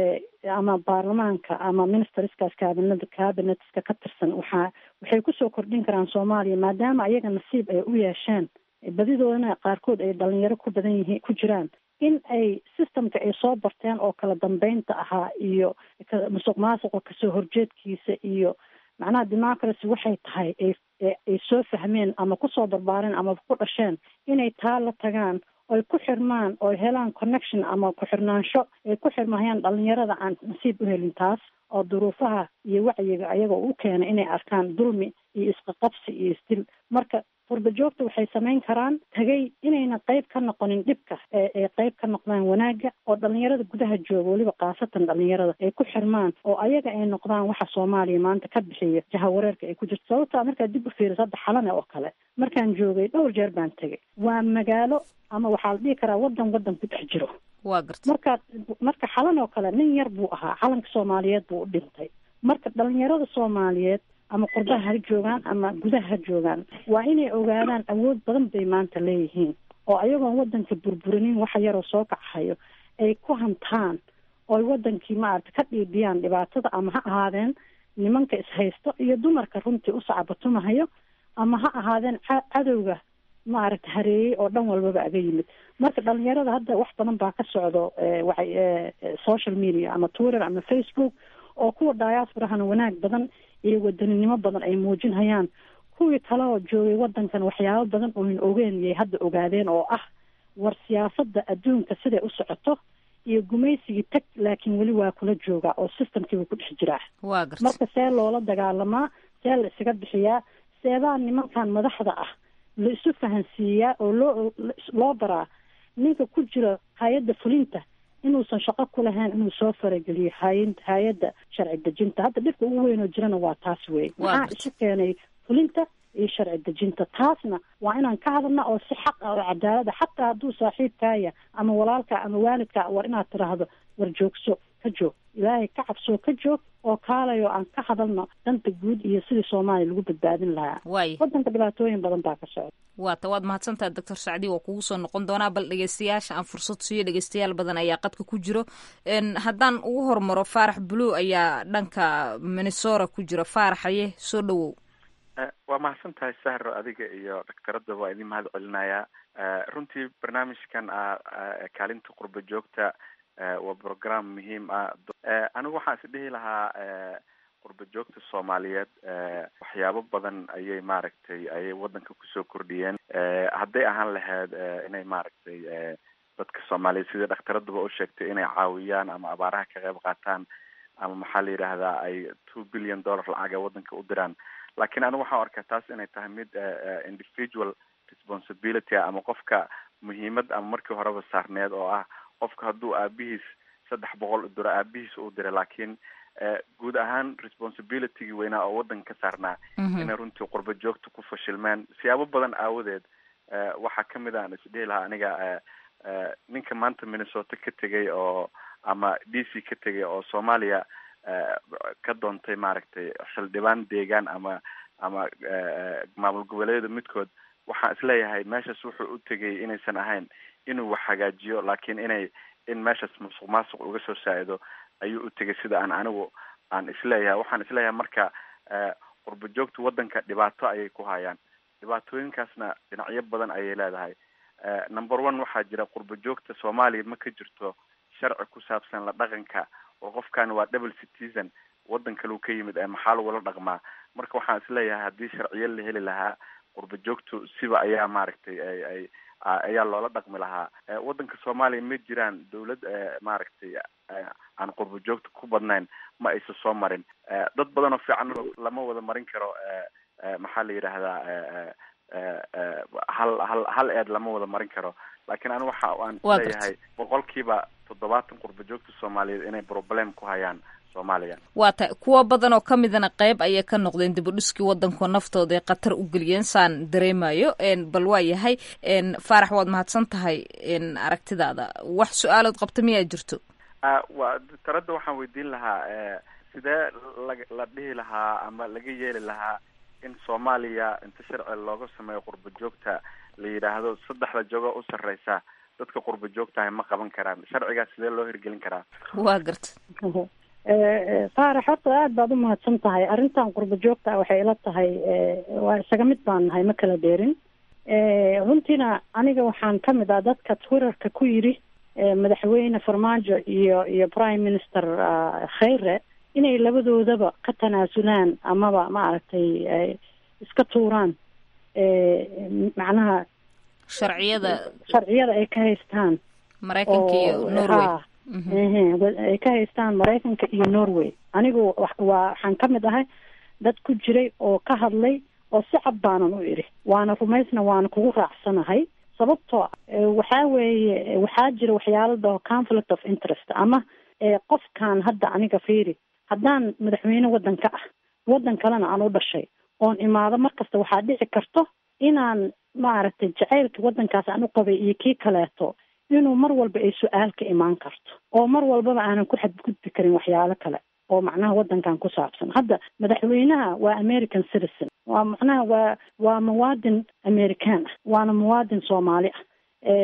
ama baarlamaanka ama ministerskaas cabinet cabinetska ka tirsan waxaa waxay kusoo kordhin karaan soomaaliya maadaama ayaga nasiib ay u yeesheen badidoodana qaarkood ay dhalinyaro ku badan yihiin ku jiraan in ay systemka ay soo barteen oo kala dambeynta ahaa iyo musuq maasuqa kasoo horjeedkiisa iyo macnaha democracy waxay tahay ay soo fahmeen ama kusoo barbaareen ama ku dhasheen inay taa la tagaan oy ku xirmaan oy helaan connection ama ku-xirnaansho ay ku xirmahayaan dhalinyarada aan nasiib u helin taas oo duruufaha iyo wacyiga ayagoo u keena inay arkaan dulmi iyo isqaqabsi iyo isdil marka qurba joogta waxay samayn karaan tagay inayna qayb ka noqonin dhibka ee qayb ka noqdaan wanaagga oo dhalinyarada gudaha jooga weliba khaasatan dhalinyarada ay ku xirmaan oo ayaga ay noqdaan waxa soomaaliya maanta ka bixiya jahawareerka ay ku jirto sababtaa markaad dib u fiiriso hadda xalane oo kale markaan joogay dhowr jeer baan tegay waa magaalo ama waxaa la dhihi karaa wadan wadan ku dhex jiro waa garta markaad marka xalan oo kale nin yar buu ahaa calanka soomaaliyeed buu u dhintay marka dhalinyarada soomaaliyeed ama qurbaha ha joogaan ama gudaha ha joogaan waa inay ogaadaan awood badan bay maanta leeyihiin oo ayagoon wadanka burburinin waxa yaroo soo kacahayo ay ku hantaan ooy wadankii maarata ka dhiidhiyaan dhibaatada ama ha ahaadeen nimanka ishaysto iyo dumarka runtii u sacbatumahayo ama ha ahaadeen cadowga maaragta hareeyey oo dhan walbaba aga yimid marka dhalinyarada hadda wax badan baa ka socdo waxay social media ama twitter ama facebook oo kuwa diasporahana wanaag badan iyo wadaninimo badan ay muujinhayaan kuwii kale oo joogay wadankan waxyaabo badan ooyn ogeen yay hadda ogaadeen oo ah war siyaasada adduunka siday u socoto iyo gumaysigii tag laakiin weli waa kula joogaa oo systemkiiba ku dhex jiraa marka see loola dagaalamaa see la isaga bixiyaa seebaa nimankan madaxda ah la isu fahansiiyaa oo loo loo baraa ninka ku jira hay-adda fulinta inuusan shaqo ku lahayn inuu soo farageliyo hay hay-adda sharci dejinta hadda dhibka ugu weyn oo jirana waa taas wey maxaa isu keenay fulinta iyo sharci dejinta taasna waa inaan ka hadalna oo si xaq ah oo cadaalada xataa hadduu saaxiibkaaya ama walaalka ama waalidka war inaad tiraahdo war joogso ka joog ilaahay ka cabsoo ka joog oo kaalayo aan ka hadalno danta guud iyo sidii soomaaliya lagu badbaadin lahaa wadanka dhibaatooyin badan baa ka socda waata waad mahadsantaha doctor sacdi waa kugu soo noqon doonaa bal dhegeystayaasha aan fursad siiyo dhegeystayaal badan ayaa qadka ku jiro haddaan ugu hormaro faarax blue ayaa dhanka minnesora ku jira faaraxaye soo dhawow waa mahadsan tahay sahro adiga iyo dhaktaradda waa idin mahad celinayaa runtii barnaamijkan kaalinta qurba joogta waa program muhiim ah anigu waxaan is dhihi lahaa qurba joogta soomaaliyeed waxyaabo badan ayay maaragtay ayay wadanka kusoo kordhiyeen hadday ahaan lahayd inay maaragtay dadka soomaaliyeed sida dhakhtaradaba u sheegtay inay caawiyaan ama abaaraha ka qayb qaataan ama maxaa la yidhaahdaa ay two billion dollar lacaga wadanka u diraan lakiin anigu waxaan arkaa taas inay tahay mid individual responsibility ah ama qofka muhiimad ama markii horeba saarneed oo ah qofka hadduu aabihiis saddex boqol u diro aabihiis uu diray laakiin guud ahaan responsibilitygii weynaa oo wadanka ka saarnaa inay runtii qurba joogta ku fashilmeen siyaabo badan aawadeed waxaa kamid a aan isdhihi lahaa aniga ninka maanta minnesota ka tegay oo ama d c ka tegay oo soomaaliya ka doontay maaragtay xildhibaan deegaan ama ama maamul goboleedyada midkood waxaan isleeyahay meeshaas wuxuu u tegay inaysan ahayn inuu wax hagaajiyo laakiin inay in meeshaas musuq maasuq uga soo saa-ido ayuu u tegay sida aan anigu aan isleeyahay waxaan isleeyahay marka qurba joogta wadanka dhibaato ayay ku hayaan dhibaatooyinkaasna dhinacyo badan ayay leedahay number one waxaa jira qurba joogta soomaaliya ma ka jirto sharci ku saabsan la dhaqanka oo qofkan waa double citizen wadan kaleu ka yimid ee maxaa lagula dhaqmaa marka waxaan isleeyahay haddii sharciyo la heli lahaa qurba joogtu siba ayaa maaragtay ay ay ayaa loola dhaqmi lahaa wadanka soomaaliya ma jiraan dawlad maaragtay aan qurba joogta ku badnayn ma aysa soo marin dad badan oo fiican lama wada marin karo maxaa la yidhaahdaa hal hal hal eed lama wada marin karo laakiin anigu waxa aan isleeyahay boqolkiiba toddobaatan qurba joogta soomaaliyeed inay problem ku hayaan soomaaliya waa ta kuwo badan oo ka midana qeyb ayay ka noqdeen dibudhiskii wadanku naftooda ay khatar u geliyeen saan dareemayo bal waa yahay faarax waad mahadsan tahay aragtidaada wax su-aalood qabta miyaa jirto wa taradda waxaan weydiin lahaa sidee la la dhihi lahaa ama laga yeeli lahaa in soomaaliya inta sharci looga sameeyo qurba joogta la yidhaahdo saddexda joogo u sarreysa dadka qurba joogtahay ma qaban karaan sharcigaas sidee loo hirgelin karaa waa garta faarax horta aada baad u mahadsan tahay arrintan qurba joogta ah waxay ila tahay waa isaga mid baan nahay ma kala dheerin runtiina aniga waxaan ka mid ah dadka twitterka ku yidhi madaxweyne farmaajo iyo iyo prime minister khayre inay labadoodaba ka tanaasulaan amaba maaragtay iska tuuraan macnaha sharciyada sharciyada ay ka haystaan maraykanka iyo norway ay ka haystaan maraykanka iyo norway anigu waa waxaan ka mid ahay dad ku jiray oo ka hadlay oo si cad baanan u idhi waana rumaysna waana kugu raacsanahay sababtoo waxaa weeye waxaa jira waxyaalo dhaho conflict of interest ama qofkan hadda aniga fiiri haddaan madaxweyne waddanka ah waddan kalena aan u dhashay oon imaado markasta waxaa dhici karto inaan maaragtay jacaylka waddankaas aan u qabay iyo kii kaleeto inuu mar walba ay su-aal ka imaan karto oo mar walbaba aanan ku xadgudbi karin waxyaalo kale oo macnaha waddankan ku saabsan hadda madaxweynaha waa american citizen waa macnaha waa waa muwaadin american ah waana muwaadin soomaali ah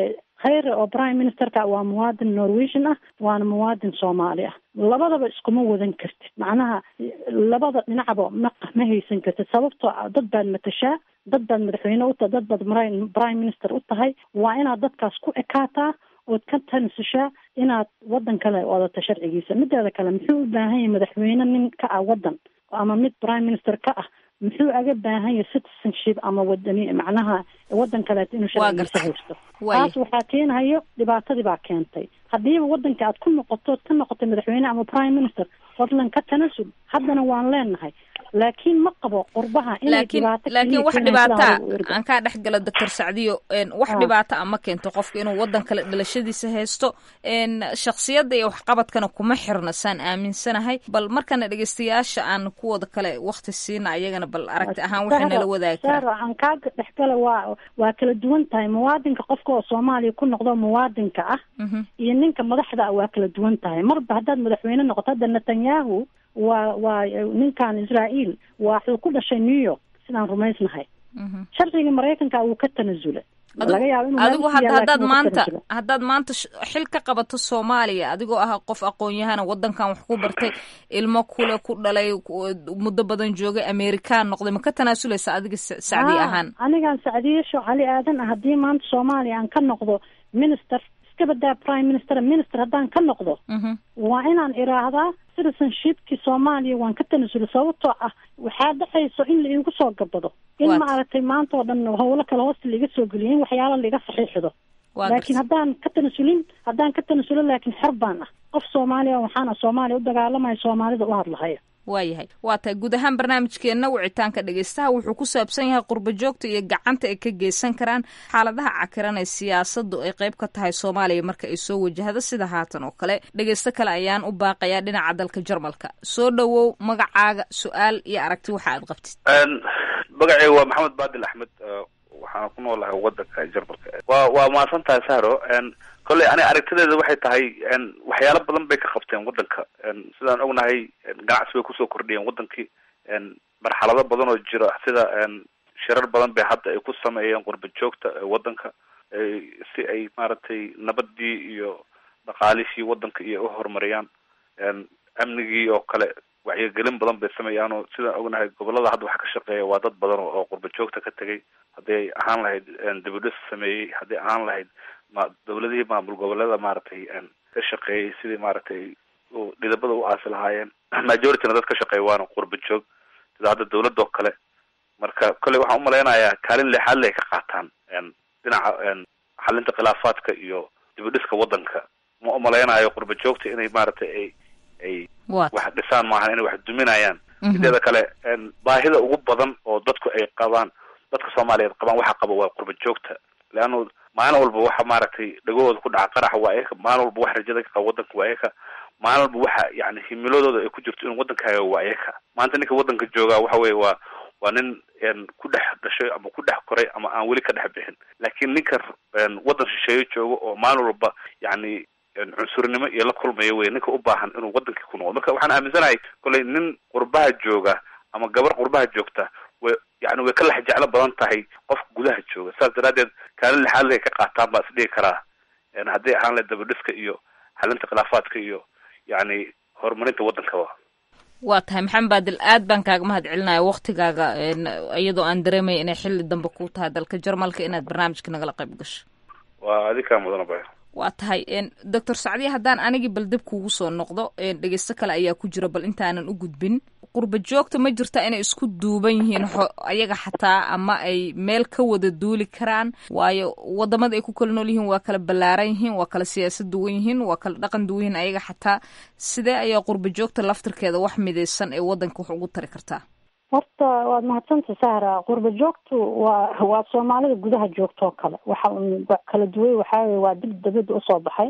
khayre oo prime ministerka waa muwaadin norwegian ah waana muwaadin soomaali ah labadaba iskuma wadan kartid macnaha labada dhinacba ma ma haysan kartid sababtoo ah dad baad matashaa dad baad madaxweyne u tahay dad baad mri- prime minister u tahay waa inaad dadkaas ku ekaataa ood ka tansushaa inaad wadan kale wadato sharcigiisa mideeda kale muxuu u baahan yahay madaxweyne nin ka ah wadan ama mid prime minister ka ah muxuu aga baahan yahay citizenship ama wadani macnaha wadan kaleeto inuu sharcigiisa haysto taas waxaa keenayo dhibaatadii baa keentay haddiiba wadanka aad ku noqoto ood ka noqotay madaxweyne ama prime minister fadlan ka tanasul haddana waan leenahay laakiin ma qabo qurbaha inay laakiin dhibaato laakiin keliya wax keenayso dhibaata sidaan ugu ergo. aan kaa dhex galo doctor sacdiyo een, wax Ah. dhibaata ama keento qofka inuu wadan kale dhalashadiisa haysto een, shakhsiyadda iyo waxqabadkana kuma xirna saan aaminsanahay bal markana dhegeystayaasha aan kuwooda kale wakti siina ayagana bal aragti ahaan waxay nala wadaagi Sahra, karaan aan kaa dhexgala waa waa kala duwan tahay muwaadinka qofka oo soomaaliya ku noqdo muwaadinka ah iyo ninka madaxda ah waa kala duwan tahay marba haddaad madaxweyne noqoto hadda netanyahu waa waa ninkan israael waa wuxuu ku dhashay new york sidaan rumaysnahay sharcigii maraykanka wuu ka tanasula laga yaabo inuu adigu meel ku had- yaalla, haddaad laakiin wuu ka maanta tanasula. haddaad maanta sh- xil ka qabato soomaaliya adigoo ah qof aqoon-yahana wadankan wax ku bartay ilmo kule ku dhalay ku- muddo badan joogay amerikaan noqday ma ka tanaasuleysa adiga sa- sacdi Ah, ahaan anigaan sacdiyesho cali aadan ah haddii maanta soomaaliya aan ka noqdo minister iska badaa prime minister minister haddaan ka noqdo waa inaan iraahdaa citizenshipkii soomaaliya waan ka tanasula sababtoo ah waxaa dhexayso in la iigu soo gabado in Waad. maaragtay maanta oo dhan howlo kale hoosta laiga soo geliyo in waxyaalo laiga saxiixdo Waa laakiin haddaan ka tanasulin haddaan ka tanasulo laakiin xor baan ah qof soomaaliya waxaana soomaaliya u dagaalamaya soomaalida u hadlahaya waayahay waa tahay guud ahaan barnaamijkeenna wicitaanka dhegeystaha wuxuu ku saabsan yahay qurbo joogta iyo gacanta ay ka geysan karaan xaaladaha cakiran ee siyaasaddu ay qayb ka tahay soomaaliya marka ay soo wajahdo sida haatan oo kale dhegeysto kale ayaan u baaqayaa dhinaca dalka jarmalka soo dhowow magacaaga su-aal iyo aragti waxa aad qabtid magacay waa maxamed baadil axmed uh, waxaan ku noolahay wadanka jarmalka waa waa mahadsan tahay sahro n kolley aniga aragtideeda waxay tahay n waxyaalo badan bay ka qabteen wadanka n sidaan ognahay n ganacsi bay kusoo kordhiyeen wadankii n marxalado badan oo jira sida n shirar badan bay hadda ay ku sameeyeen qurba joogta ee wadanka ay- si ay maaragtay nabadii iyo dhaqaalihii wadanka iyo u horumariyaan n amnigii oo kale wacyigelin badan bay sameeyaan oo sidaan ognahay gobolada hadda waxa ka shaqeeya waa dad badan oo oo qurba joogta ka tegay haddii ay ahaan lahayd dibudhis sameeyey haddii ahaan lahayd ma dawladihii maamul goboleeda maaragtay n ka shaqeeyey sidii maaragtay u dhidabada u aasi lahaayeen majorityna dad ka shaqeeya waana qurba joog sida hadda dawladda oo kale marka kolley waxaan umalaynayaa kaalin leexaad le ay ka qaataan n dhinaca n xalinta khilaafaadka iyo dibudhiska wadanka ma umalaynayo qurba joogta inay maaragtay ay ay What? wax dhisaan maahan inay wax duminayaan Mhm. mideeda kale n baahida ugu badan oo dadku ay qabaan dadka soomaaliyeed qabaan waxa qaba waa qurba joogta leanna maalin walba waxa maaragtay dhagahooda ku dhaca qaraxa waa eka maalin walba wax rajada ka qaba wadanka waa eka maalin walba waxa yani himiladooda ay ku jirto in wadankaaga waa eka maanta ninka wadanka joogaa waxa weye waa waa nin n ku dhex dhashay ama ku dhex koray ama aan weli ka dhex bixin laakiin ninka n wadan shisheeye joogo oo maalin walba yani n cunsurnimo iyo la kulmaya wey ninka u baahan inuu wadankii ku noqdo marka waxaan aaminsanahay kolley nin qurbaha jooga ama gabar qurbaha joogta way yani way ka lex jeclo badan tahay qofka gudaha jooga saas daraadeed kaalin lixaad lay ka qaataan baa isdhigi karaa n haddii ahaan lahayd dabadhiska iyo xalinta khilaafaadka iyo yani horumarinta wadankaba waa tahay maxamed baadil aad baan kaaga mahad celinaya waktigaaga een, iyadoo aan dareemaya inay xilli dambe ku tahay dalka jarmalka inaad barnaamijka nagala qayb gasho waa adikaa mudana baya waa tahay doctor sacdiya haddaan anigii bal dib kuugu soo noqdo dhegeysto kale ayaa ku jira bal intaanan u gudbin qurba joogta ma jirta inay isku duuban yihiin xo- ayaga xataa ama ay meel ka wada duuli karaan waayo wadamada ay ku kala nool yihiin waa kala ballaaran yihiin waa kala siyaasad duwan yihiin waa kala dhaqan duwan yihiin ayaga xataa sidee ayaa qurba joogta laftirkeeda wax midaysan ee wadanka wax ugu tari kartaa horta waad mahadsanta sahra qurba joogtu waa waa soomaalida gudaha joogto oo kale waxa un ba- kala duway waxaa weye waa dib dabadda usoo baxay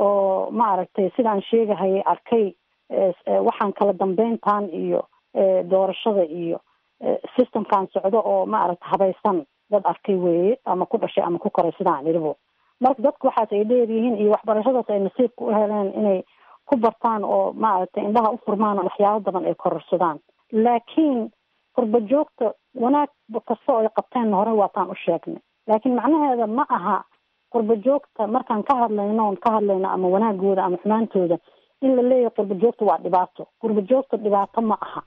oo ma aragtay sidaan sheegahayay arkay eh, eh, waxaan kala dambeyntan iyo eh, doorashada iyo eh, systemkan socdo oo ma aragta habaysan dad arkay weeye ama ku dhashay ama ku koray sidaan idhibo marka dadku waxaas ay dheeryihiin iyo waxbarashadaas ay nasiibka u heleen inay ku bartaan oo ma aragtay indhaha u furmaan oo waxyaabo badan ay kororsadaan laakiin qurba joogta wanaag kasta oo ay qabteen hore waataan u sheegnay laakiin macnaheeda ma aha qurba joogta markaan ka hadlayno oon ka hadlayno ama wanaagooda ama xumaantooda in la leeyahay qurba joogta waa dhibaato qurba joogta dhibaato ma aha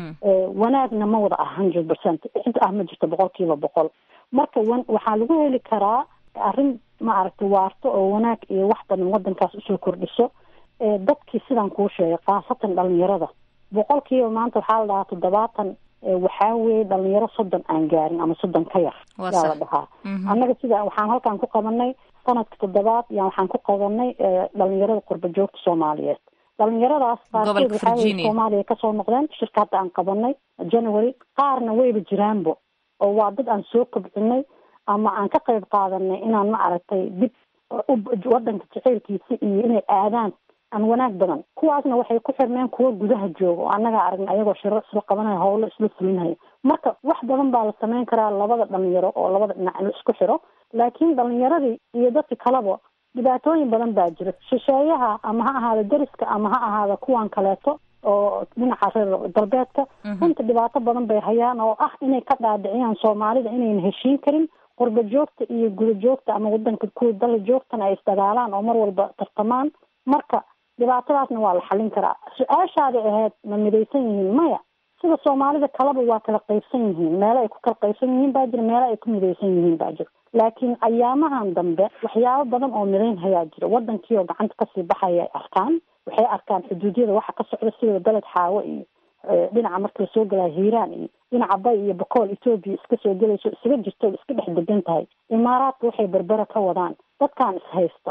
wanaagna ma wada ah hundred percent cid ah ma jirto boqol kiiba boqol marka wan waxaa lagu heli karaa arrin maaragtay waarto oo wanaag iyo wax badan wadankaas usoo kordhiso dadkii sidaan kuu sheegay khaasatan dhalinyarada boqol kiiba maanta waxaa la dhahaa toddobaatan waxaa weeye dhalinyaro soddon aan gaarin ama soddon ka yar yaa la dhahaa annaga sida waxaan halkaan ku qabanay sanadka toddobaad yaa waxaan ku qabanay dhalinyarada qurba joogta soomaaliyeed dhalinyaradaas qaarkood waxaa weye soomaaliya kasoo noqdeen shirka hadda aan qabanay january qaarna wayba jiraanbo oo waa dad aan soo kobcinay ama aan ka qayb qaadanay inaan ma aragtay dib wadanka jaceylkiisa iyo inay aadaan aan wanaag badan kuwaasna waxay ku xirmeen kuwa gudaha jooga oo annagaa aragna ayagoo shiro isla qabanaya howlo isla fulinaya marka wax badan baa la sameyn karaa labada dhalinyaro oo labada dhinac in la isku xiro laakiin dhalinyaradii iyo dadka kaleba dhibaatooyin badan baa jira shisheeyaha ama ha ahaada deriska ama ha ahaada kuwan kaleeto oo dhinaca reer galbeedka runta dhibaato badan bay hayaan oo ah inay ka dhaadhiciyaan soomaalida inayna heshiin karin qurba joogta iyo guda joogta ama wadanka kuwa dala joogtana ay isdagaalaan oo mar walba tartamaan marka dhibaatadaasna waa la xallin karaa su-aashaaday ahayd ma midaysan yihiin maya sida soomaalida kaleba waa kala qaybsan yihiin meelo ay ku kala qaybsan yihiin baa jira meelo ay ku midaysan yihiin baa jira laakiin ayaamahan dambe waxyaabo badan oo midayn hayaa jira wadankii oo gacanta kasii baxaya ay arkaan waxay arkaan xuduudyada waxa ka socda sida beled xaawo iyo dhinaca marka lasoo gelaya hiiraan iyo dhinaca bay iyo bakool etoobiya iska soo gelayso isaga jirto iska dhex degan tahay imaaraadka waxay berbera ka wadaan dadkaan ishaysta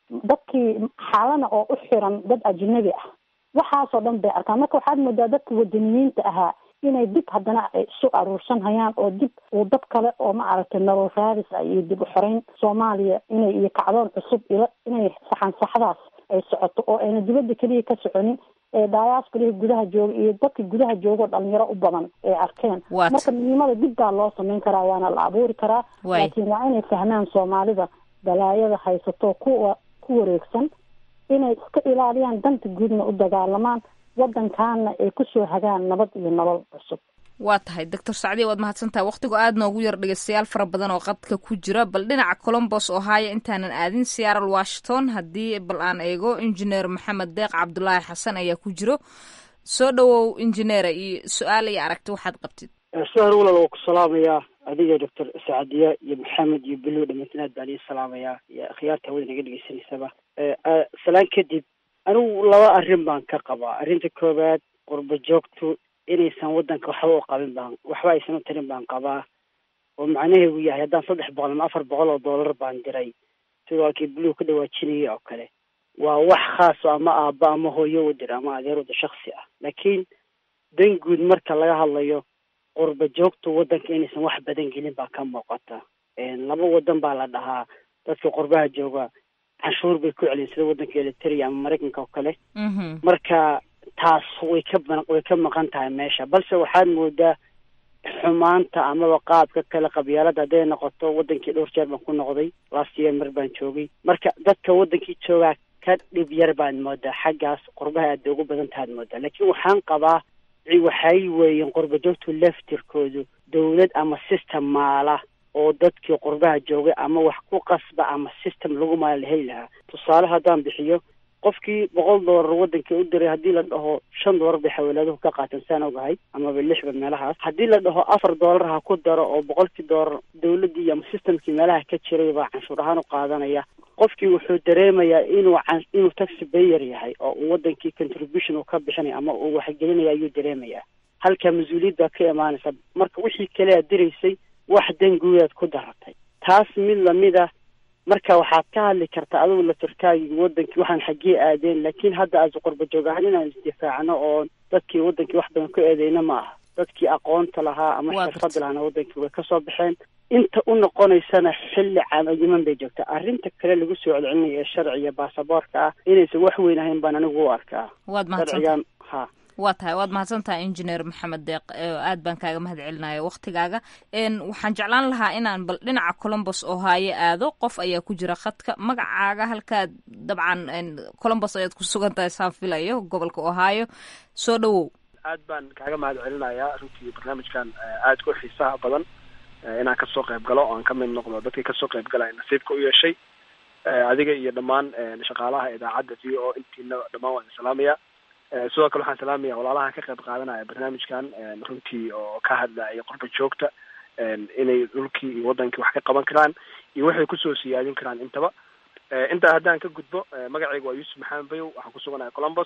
dadkii xaalana oo u xiran dad ajnabi ah waxaasoo dhan bay arkaan marka waxaad moodaa dadka wadaniyiinta ahaa inay dib haddana ay isu aruursan hayaan oo dib uu dab kale oo ma aragtay nolol raadis ah iyo dib u xoreyn soomaaliya inay iyo kacdoon cusub ila inay saxan saxdaas ay socoto oo ayna dibadda keliya ka soconin ee daayaaskulihii gudaha jooga iyo dadka gudaha jooga oo dhalinyaro u badan ay arkeen marka midnimada dib baa loo sameyn karaa waana la abuuri karaa laakiin waa inay fahmaan soomaalida balaayada haysato kuwa ku wareegsan inay iska ilaaliyaan danta guudna u dagaalamaan wadankaana ay kusoo hagaan nabad iyo nolol cusub waa tahay doctor sacdiya waad mahadsantahay wakhtigu aad noogu yar dhegeystayaal fara badan oo qadka ku jira bal dhinaca colombos oo haaya intaanan aadin seattle washington haddii bal aan eego injineer maxamed deeq cabdulaahi xasan ayaa ku jiro soo dhowow injineera iyo su-aal iyo aragti waxaad qabtid sahar walal waa ku salaamayaa adiga doctor sacdiya iyo maxamed iyo belo dhamantin aad baan ii salaamayaa iyo akhyaarta hawada naga dhegeysanaysaba salaan kadib anigu laba arrin baan ka qabaa arrinta koowaad qurba joogtu inaysan wadanka waxba u qabin baan waxba aysan u tarin baan qabaa oo macnaheedu yahay haddaan saddex boqol ama afar boqol oo dollar baan diray sidoo halkii buluug ka dhawaajinayay oo kale waa wax khaas oo ama aabba ama hooyo u dir ama adeer wada shaksi ah laakiin dan guud marka laga hadlayo qurba joogtu wadanka inaysan wax badan gelin baa ka muuqata laba wadan baa la dhahaa dadka qurbaha jooga canshuur bay ku celin sida wadanka eliteria ama maraykanka oo kale marka taas way ka way ka maqan tahay meesha balse waxaad moodaa xumaanta amaba qaabka kale qabyaalada hadday noqoto wadankii dhowr jeer baan ku noqday last year mar baan joogay marka dadka wadankii joogaa ka dhib yar baad moodaa xaggaas qurbaha aad bay ugu badan tahaad moodaa laakiin waxaan qabaa waxay weeyeen qurba joogtu laftirkoodu dawlad ama system maala oo dadkii qurbaha joogay ama wax ku qasba ama system lagu maala la heli lahaa tusaale haddaan bixiyo qofkii boqol doolar wadankii u diray haddii la dhaho shan doolar bay xawaalaaduhu ka qaateen saan ogahay amaba lixba meelahaas haddii la dhaho afar doolar ha ku daro oo boqolkii doolar dawladdii ama systemkii meelaha ka jiray baa canshuur ahaan u qaadanaya qofkii wuxuu dareemayaa inuu can inuu taxi bayer yahay oo uu wadankii contribution uu ka bixinaya ama uu waxgelinaya ayuu dareemayaa halka mas-uuliyad baa ka imaanaysa marka wixii kale aad diraysay wax danguudaad ku daratay taas mid lamid a marka waxaad ka hadli kartaa adigu latirkaagii wadankii waxaan xaggee aadeen laakiin hadda aad qurba joog ahaan inaan isdifaacno oo dadkii wadankii wax badan ku eedeyna ma aha dadkii aqoonta lahaa ama xirfada lahaana wadankii way kasoo baxeen inta u noqonaysana xilli camayiman bay joogtaa arrinta kale lagu soo celcelinayo ee sharciga baasaboorka ah inaysan wax weyn ahayn baan anigu u arkaa waad sharcigan ha waa tahay waad mahadsantahay injineer maxamed deeq aad baan kaaga mahad celinaya waktigaaga waxaan jeclaan lahaa inaan bal dhinaca colombos oo haaye aado qof ayaa ku jira khadka magacaaga halkaad dabcan colombos ayaad ku sugan tahay saan filayo gobolka ohio soo dhowow aad baan kaaga mahad celinayaa runtii barnaamijkan aadka u xiisaha badan inaan kasoo qayb galo oo aan ka mid noqdo dadkii kasoo qayb galaya nasiibka u yeeshay adiga iyo dhammaan shaqaalaha idaacadda v o intiina dhammaan waan salaamaya sidoo kale waxaan salaamaya walaalaha ka qayb qaadanaya barnaamijkan runtii oo ka hadlaya qurba joogta inay dhulkii iyo wadankii wax ka qaban karaan iyo waxay kusoo siyaadin karaan intaba intaa haddaan ka gudbo magacayga waa yuusuf maxamed bayow waxaan ku suganahay colombos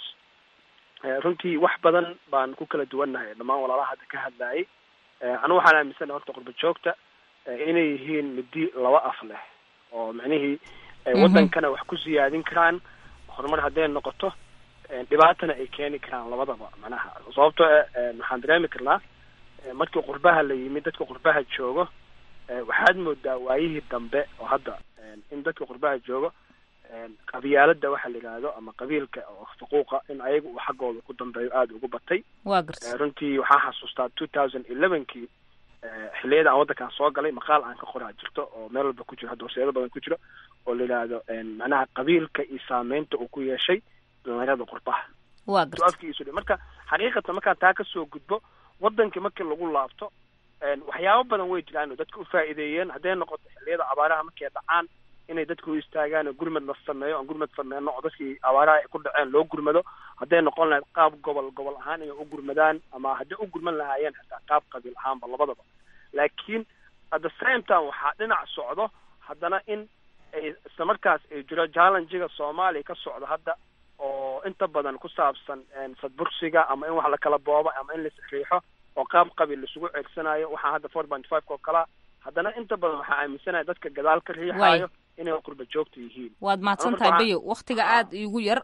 runtii wax badan baan ku kala duwannahay dhammaan walaalaha hadda ka hadlayay anigu waxaan aaminsanahay horta qurba joogta inay yihiin midi laba af leh oo micnihii wadankana wax ku siyaadin karaan horumar hadday noqoto dhibaatana ay keeni karaan labadaba macnaha sababtoo waxaan dareemi karnaa markii qurbaha la yimid dadka qurbaha joogo waxaad moodaa waayihii dambe oo hadda in dadka qurbaha joogo qabyaalada waxa la yidhaahdo ama qabiilka oo xuquuqa in ayaga uu xaggooda ku dambeeyo aada ugu batay waa garta runtii waxaan xasuustaa two thousand elevenkii xilliyada aan waddankan soo galay maqaal aan ka qoraa jirto oo meel walba ku jiro hadda horseedo badan ku jiro oo la yidhaahdo macnaha qabiilka iyo saameynta uu ku yeeshay dhalinyarada qurbaha waa garta afkiisu marka xaqiiqatan markaan taa kasoo gudbo wadankii markii lagu laabto waxyaabo badan way jiraan oo dadka ufaa'iideeyeen hadday noqoto xilliyada abaaraha markay dhacaan inay dadka u istaagaan oo gurmad la sameeyo aan gurmad sameyno oo dadkii abaaraha ay ku dhaceen loo gurmado hadday noqon lahayd qaab gobol gobol ahaan inay u gurmadaan ama hadday u gurman lahaayeen xitaa qaab qabiil ahaanba labadaba laakiin at the same time waxaa dhinac socdo haddana in ay isla markaas ay jiro challengiga soomaaliya ka socdo hadda oo inta badan ku saabsan sadbursiga ama in wax la kala boobo ama in laisriixo oo qaab qabiil laisugu ceegsanayo waxaa hadda four point five oo kalaa haddana inta badan waxaa aaminsanaya dadka gadaal ka riixaayo inay qurba joogta yihiin waad mahadsan tahay bayo waktiga aada iigu yar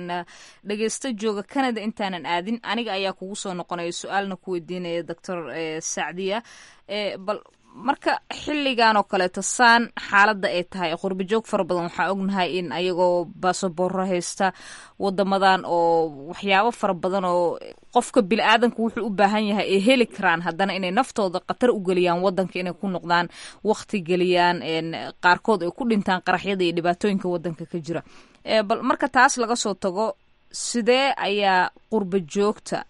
dhegeysta jooga canada intaanan aadin aniga ayaa kugu soo noqonaya su-aalna ku weydiinaya doctor sacdiya bal marka xilligan oo kaleeto saan xaaladda ay tahay qurba joog fara badan waxaa ognahay in ayagoo baasaboorro haysta wadamadan oo waxyaabo fara badan oo qofka bini aadanka wuxuu u baahan yahay ay heli karaan haddana inay naftooda khatar u geliyaan wadanka inay ku noqdaan wakti geliyaan qaarkood ay ku dhintaan qaraxyada iyo dhibaatooyinka wadanka ka jira bal marka taas laga soo tago sidee ayaa qurba joogta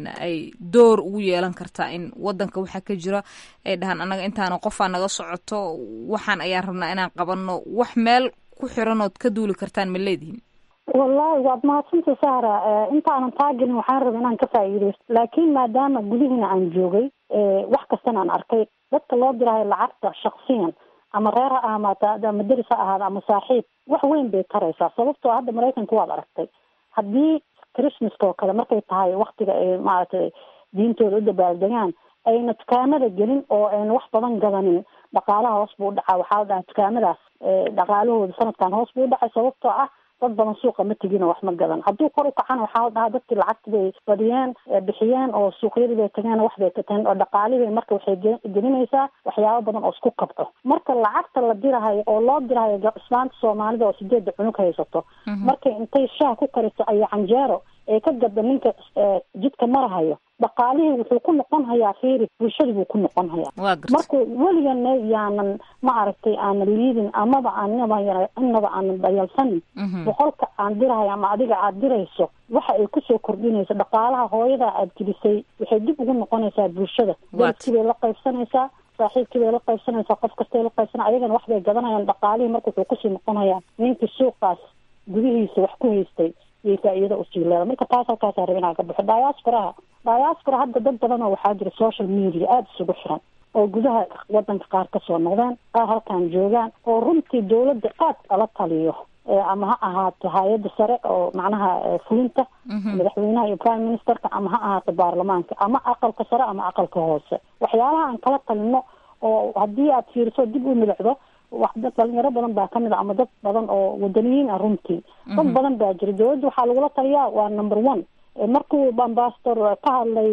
ay door ugu yeelan kartaa in wadanka waxaa ka jira ay dhahaan annaga intaana qofaa naga socoto waxaan ayaan rabnaa inaan qabanno wax meel ku xiranood ka duuli kartaan ma leedihin wallaahi waad mahadsanta sahra intaanan taagelin waxaan raba inaan ka faa'iideysto laakiin maadaama gudihiina aan joogay wax kastana aan arkay dadka loo dirahayo lacagta shaksiyan ama reer ha ahmaata ama deris ha ahaada ama saaxiib wax weyn bay taraysaa sababtoo hadda maraykanka waad aragtay haddii christmaska oo kale markay tahay waktiga ay maaragtay diintooda u dabaaldegaan ayna dukaamada gelin oo ayna wax badan gadanin dhaqaalaha hoos buu udhacaa waxaa la dhahaa dukaamadaas dhaqaalahooda sanadkan hoos buu udhacay sababtoo ah dad badan suuqa ma tegin oo wax ma gadan hadduu kor u kacana waxaa la dhahaa dadkii lacagti bay badiyeen bixiyeen oo suuqyadii bay tageen wax bay kateen oo dhaqaalihii marka waxay gelinaysaa waxyaabo badan oo isku kabco marka lacagta la dirahayo oo loo dirahayo islaanta soomaalida oo sideedda cunug haysato markay intay shaah ku kariso ayo canjeero ee ka gada ninka jidka marahayo dhaqaalihii wuxuu ku noqon hayaa fiiri bulshadii buu ku noqon hayaa marka weligana yaanan ma aragtay aanan liidin amaba aanaba inaba aanan dayalsanin boqolka aan dirahayo ama adiga aad dirayso waxa ay kusoo kordhinayso dhaqaalaha hooyada aad gelisay waxay dib ugu noqonaysaa bulshada dalkii bay la qaybsanaysaa saaxiibkii bay la qaybsanaysaa qof kastay la qaybsana ayagana wax bay gadanayaan dhaqaalihii marka wuxuu kusii noqonayaa ninkii suuqaas gudihiisa wax ku haystay iyo faa-iidada usii leeda marka taas halkaasa raba inaan ka baxo diasporaha diaspora hadda dad badan oo waxaa jira social media aada isugu xiran oo gudaha wadanka qaar kasoo noqdeen qaar halkan joogaan oo runtii dawladda aad ala taliyo ama ha ahaato hay-adda sare oo macnaha fulinta madaxweynaha iyo prime ministerka ama ha ahaato baarlamaanka ama aqalka sare ama aqalka hoose waxyaalaha aan kala talino oo haddii aad fiiriso dib u milicdo wax dad dhalinyaro badan baa kamid a ama dad badan oo wadaniyiin ah runtii dad badan baa jira dawladda waxaa lagula taliyaa waa number one markuu ambassador ka hadlay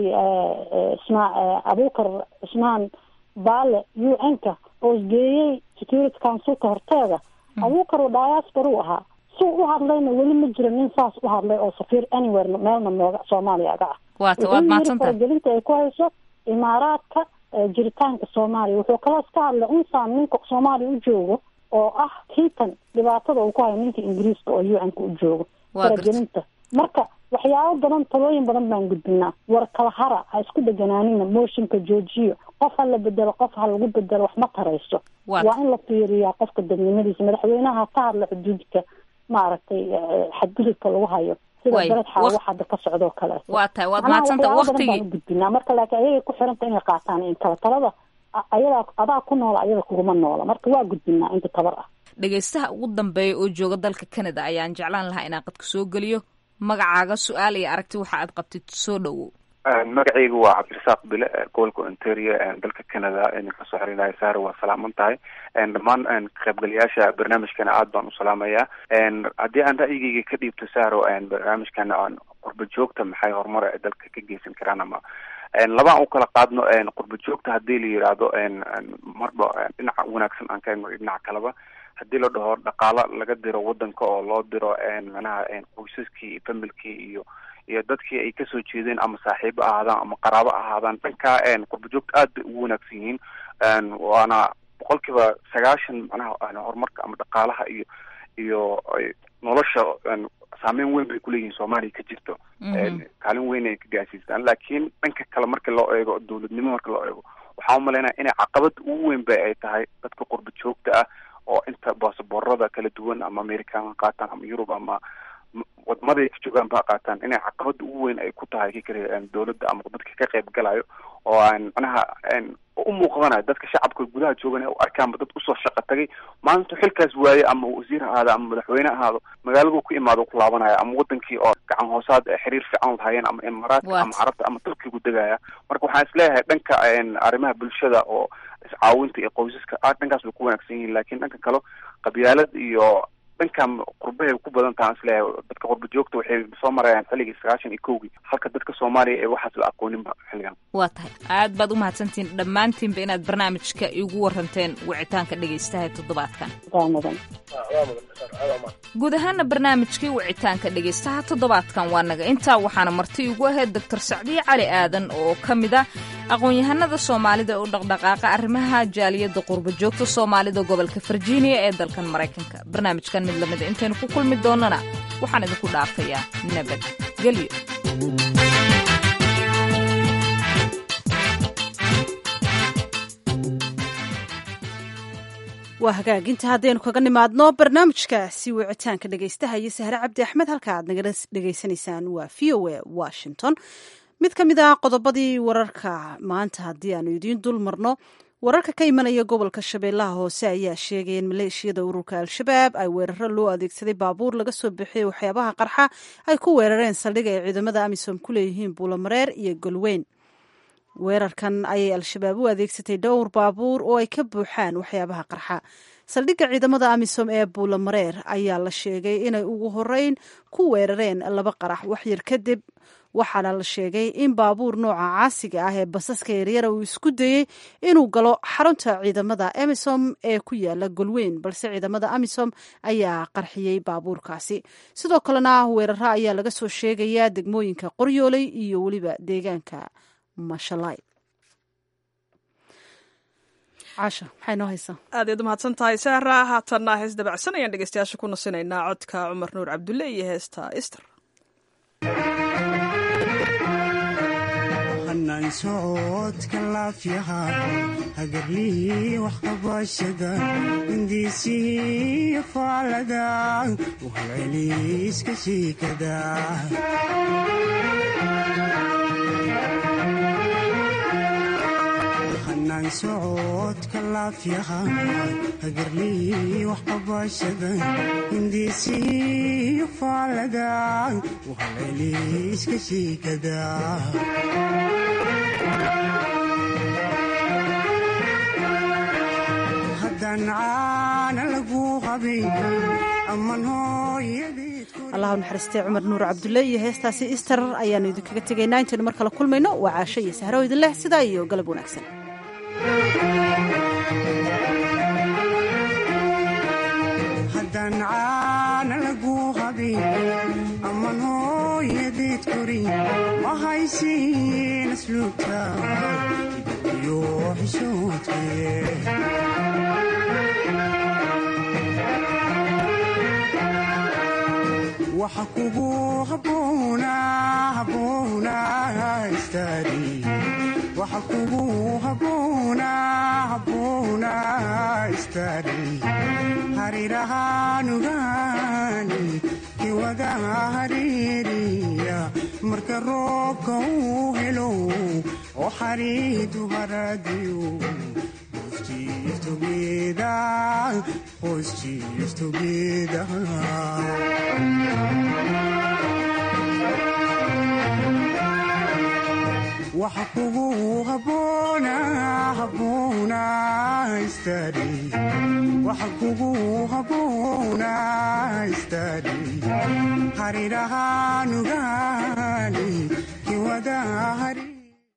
ismaa abukar cismaan baale u n ka oo isgeeyey security councilka horteeda abukar oo diaspora u ahaa si u hadlayna weli ma jiro nin saas u hadlay oo safiir anywhere meelna nooga soomaaliya aga ah wuxuu faragelinta ay ku hayso imaaraadka jiritaanka soomaaliya wuxuu kaloos ka hadlay unsaan ninka soomaaliya u joogo oo ah kiitan dhibaatada uu ku hayo ninka ingiriiska oo u n ka u joogo faragelinta marka waxyaabo badan talooyin badan baan gudbinaa war kala hara ha isku dheganaanina mooshinka joojiyo qof ha la bedelo qof ha lagu bedelo wax ma tarayso waa in la fiiriyaa qofka dadnimadiisa madaxweynaha ka hadla xuduudka maaragtay xadgudubka lagu hayo sida beled xaa wax hadda ka socdoo kale waa tahay waad mahadsanta waktigii gudbinaa marka laakiin ayagay ku xiranta inay qaataan in kala talada ayadaa adaa ku noola ayada kuguma noola marka waa gudbinaa inta tabar ah dhegaystaha ugu dambeeya oo jooga dalka canada ayaan jeclaan lahaa inaan qadka soo geliyo magacaaga su-aal iyo aragti waxa aad qabtid soo dhowow magacaygu waa cabdirasaaq bile gobolka ontario dalka canada idinka soo xiriiraya saare waa salaaman tahay dhammaan kaqaybgalayaasha barnaamijkana aad baan u salaamayaa haddii aan ra'yigeyga ka dhiibto saaro barnaamijkan qurba joogta maxay horumar ay dalka ka geysan karaan ama labaan u kala qaadno qurba joogta hadii la yidhaahdo marba dhinaca wanaagsan aan ka egno dhinaca kaleba hadii la dhaho dhaqaalo laga diro wadanka oo loo diro manaha qoysaskii iyo familkii iyo iyo dadkii ay kasoo jeedeen ama saaxiibo ahaadaan ama qaraabo ahaadaan dhanka qurba joogta aad bay ugu wanaagsan yihiin waana boqol kiiba sagaashan manaha horumarka ama dhaqaalaha iyo iyo nolosha saameyn weyn bay kuleeyihiin soomaaliya ka jirto kaalin weyn ay ka gaasiistaan laakiin dhanka kale marka loo eego dowladnimo marka loo eego waxaan umalaynaya inay caqabada ugu weyn ba ay tahay dadka qurba joogta ah oo inta baasaboorada kala duwan ama american ha qaataan ama yurub ama wadamaday ka joogaan ba qaataan inay caqabada ugu weyn ay ku tahay kikale dowladda ama dadka ka qayb galayo oo aan manaha u muuqdanayo dadka shacabka gudaha joogan u arkaanba dad usoo shaqa tagay maalintu xilkaas waaye ama wasiir ahaado ama madaxweyne ahaado magaaladu ku imaado ku laabanaya ama wadankii oo gacan hoosaad xiriir fiican lahaayeen ama imaaraadka ama carabta ama turkigu degaya marka waxaan isleeyahay dhanka arrimaha bulshada oo iscaawinta iyo qoysaska aad dhankaas bay ku wanaagsan yihiin lakin dhanka kale qabyaalad iyo dhankan qurbahay ku badan tahan isleeyahay dadka qurba joogta waxay soo marayaan xilligii sagaashan iyo kowgii halka dadka soomaaliya ee waxaas la aqooninba xilligan waa tahay aad baad u mahadsantihiin dhammaantiinba inaad barnaamijka igu waranteen wicitaanka dhegaystaha toddobaadkan guud ahaana barnaamijkii wicitaanka dhegaystaha toddobaadkan waa naga intaa waxaana marti igu ahayd doctor sacdiye cali aadan oo ka mid ah aqoon-yahanada soomaalida u dhaqdhaqaaqa arrimaha jaaliyadda qurba joogta soomaalida gobolka virginia ee dalkan maraykanka barnaamijkan mid lamida intaynu ku kulmi doonana waxaan idinku dhaafayaa nabad gelyo waa hagaaginta haddaynu kaga nimaadno barnaamijkaasi wicitaanka dhegaystaha iyo sahre cabdi axmed halka aad naga dhegaysanaysaan waa v o a washington mid ka mid ah qodobadii wararka maanta haddii aanu idiin dul marno wararka ka imanaya gobolka shabeellaha hoose ayaa sheegaya in maleeshiyada ururka al-shabaab ay weeraro loo adeegsaday baabuur laga soo bixiyey waxyaabaha qarxa ay ku weerareen saldhig ay ciidamada amisom ku leeyihiin buulamareer iyo golweyn weerarkan ayay al-shabaab u adeegsatay dhowr baabuur oo ay ka buuxaan waxyaabaha qarxa saldhigga ciidamada amisom ee buulamareer ayaa la sheegay inay ugu horeyn ku weerareen laba qarax waxyar kadib waxaana la sheegay in baabuur nooca caasiga ah ee basaska yaryara uu isku dayey inuu galo xarunta ciidamada amisom ee ku yaala golweyn balse ciidamada amisom ayaa qarxiyey baabuurkaasi sidoo kalena weeraro ayaa laga soo sheegayaa degmooyinka qoryooley iyo weliba deegaanka mashalay caasha maxay noo haysaa aad iyaad umahadsan tahay sahra haatanna hees dabacsan ayaan dhegeystayaasha ku nasinaynaa codka cumar nuur cabdulle iyo heesta ister hanaan socodka laafyaha hagarlihii waxqabashada hindiisihii faalada uhalceliiska shiikada hanaan socodka laafyaha hagarlihii waxqabashada hindiisihii faalada uhalceliiska shiikada haddaan caana lagu qabin aman allahu naxariistay cumar nuur cabdulle iyo heestaasi ister ayaanu idinkaga tegaynaa intaynu mar kale kulmayno waa caasho iyo sahro idin leh sidaa iyo galab wanaagsan haddaan caana lagu qabin aman hooyadeed korin ma haysiin asluubta iyo xishoodkee waxa kugu habboona habboona istaadi waxa kugu habboona habboona istaadi harirahaanugaani kiwada hariiriya marka roobka uu helo oo xariidu haradiyo Chief together, boys chief together. waxa kugu habboona habboona istaadi waxa kugu habboona istaadi harirahaanugaani kiwada hari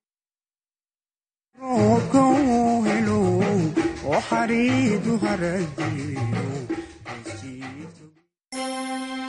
roobka uu helo oo xariidu haradiyo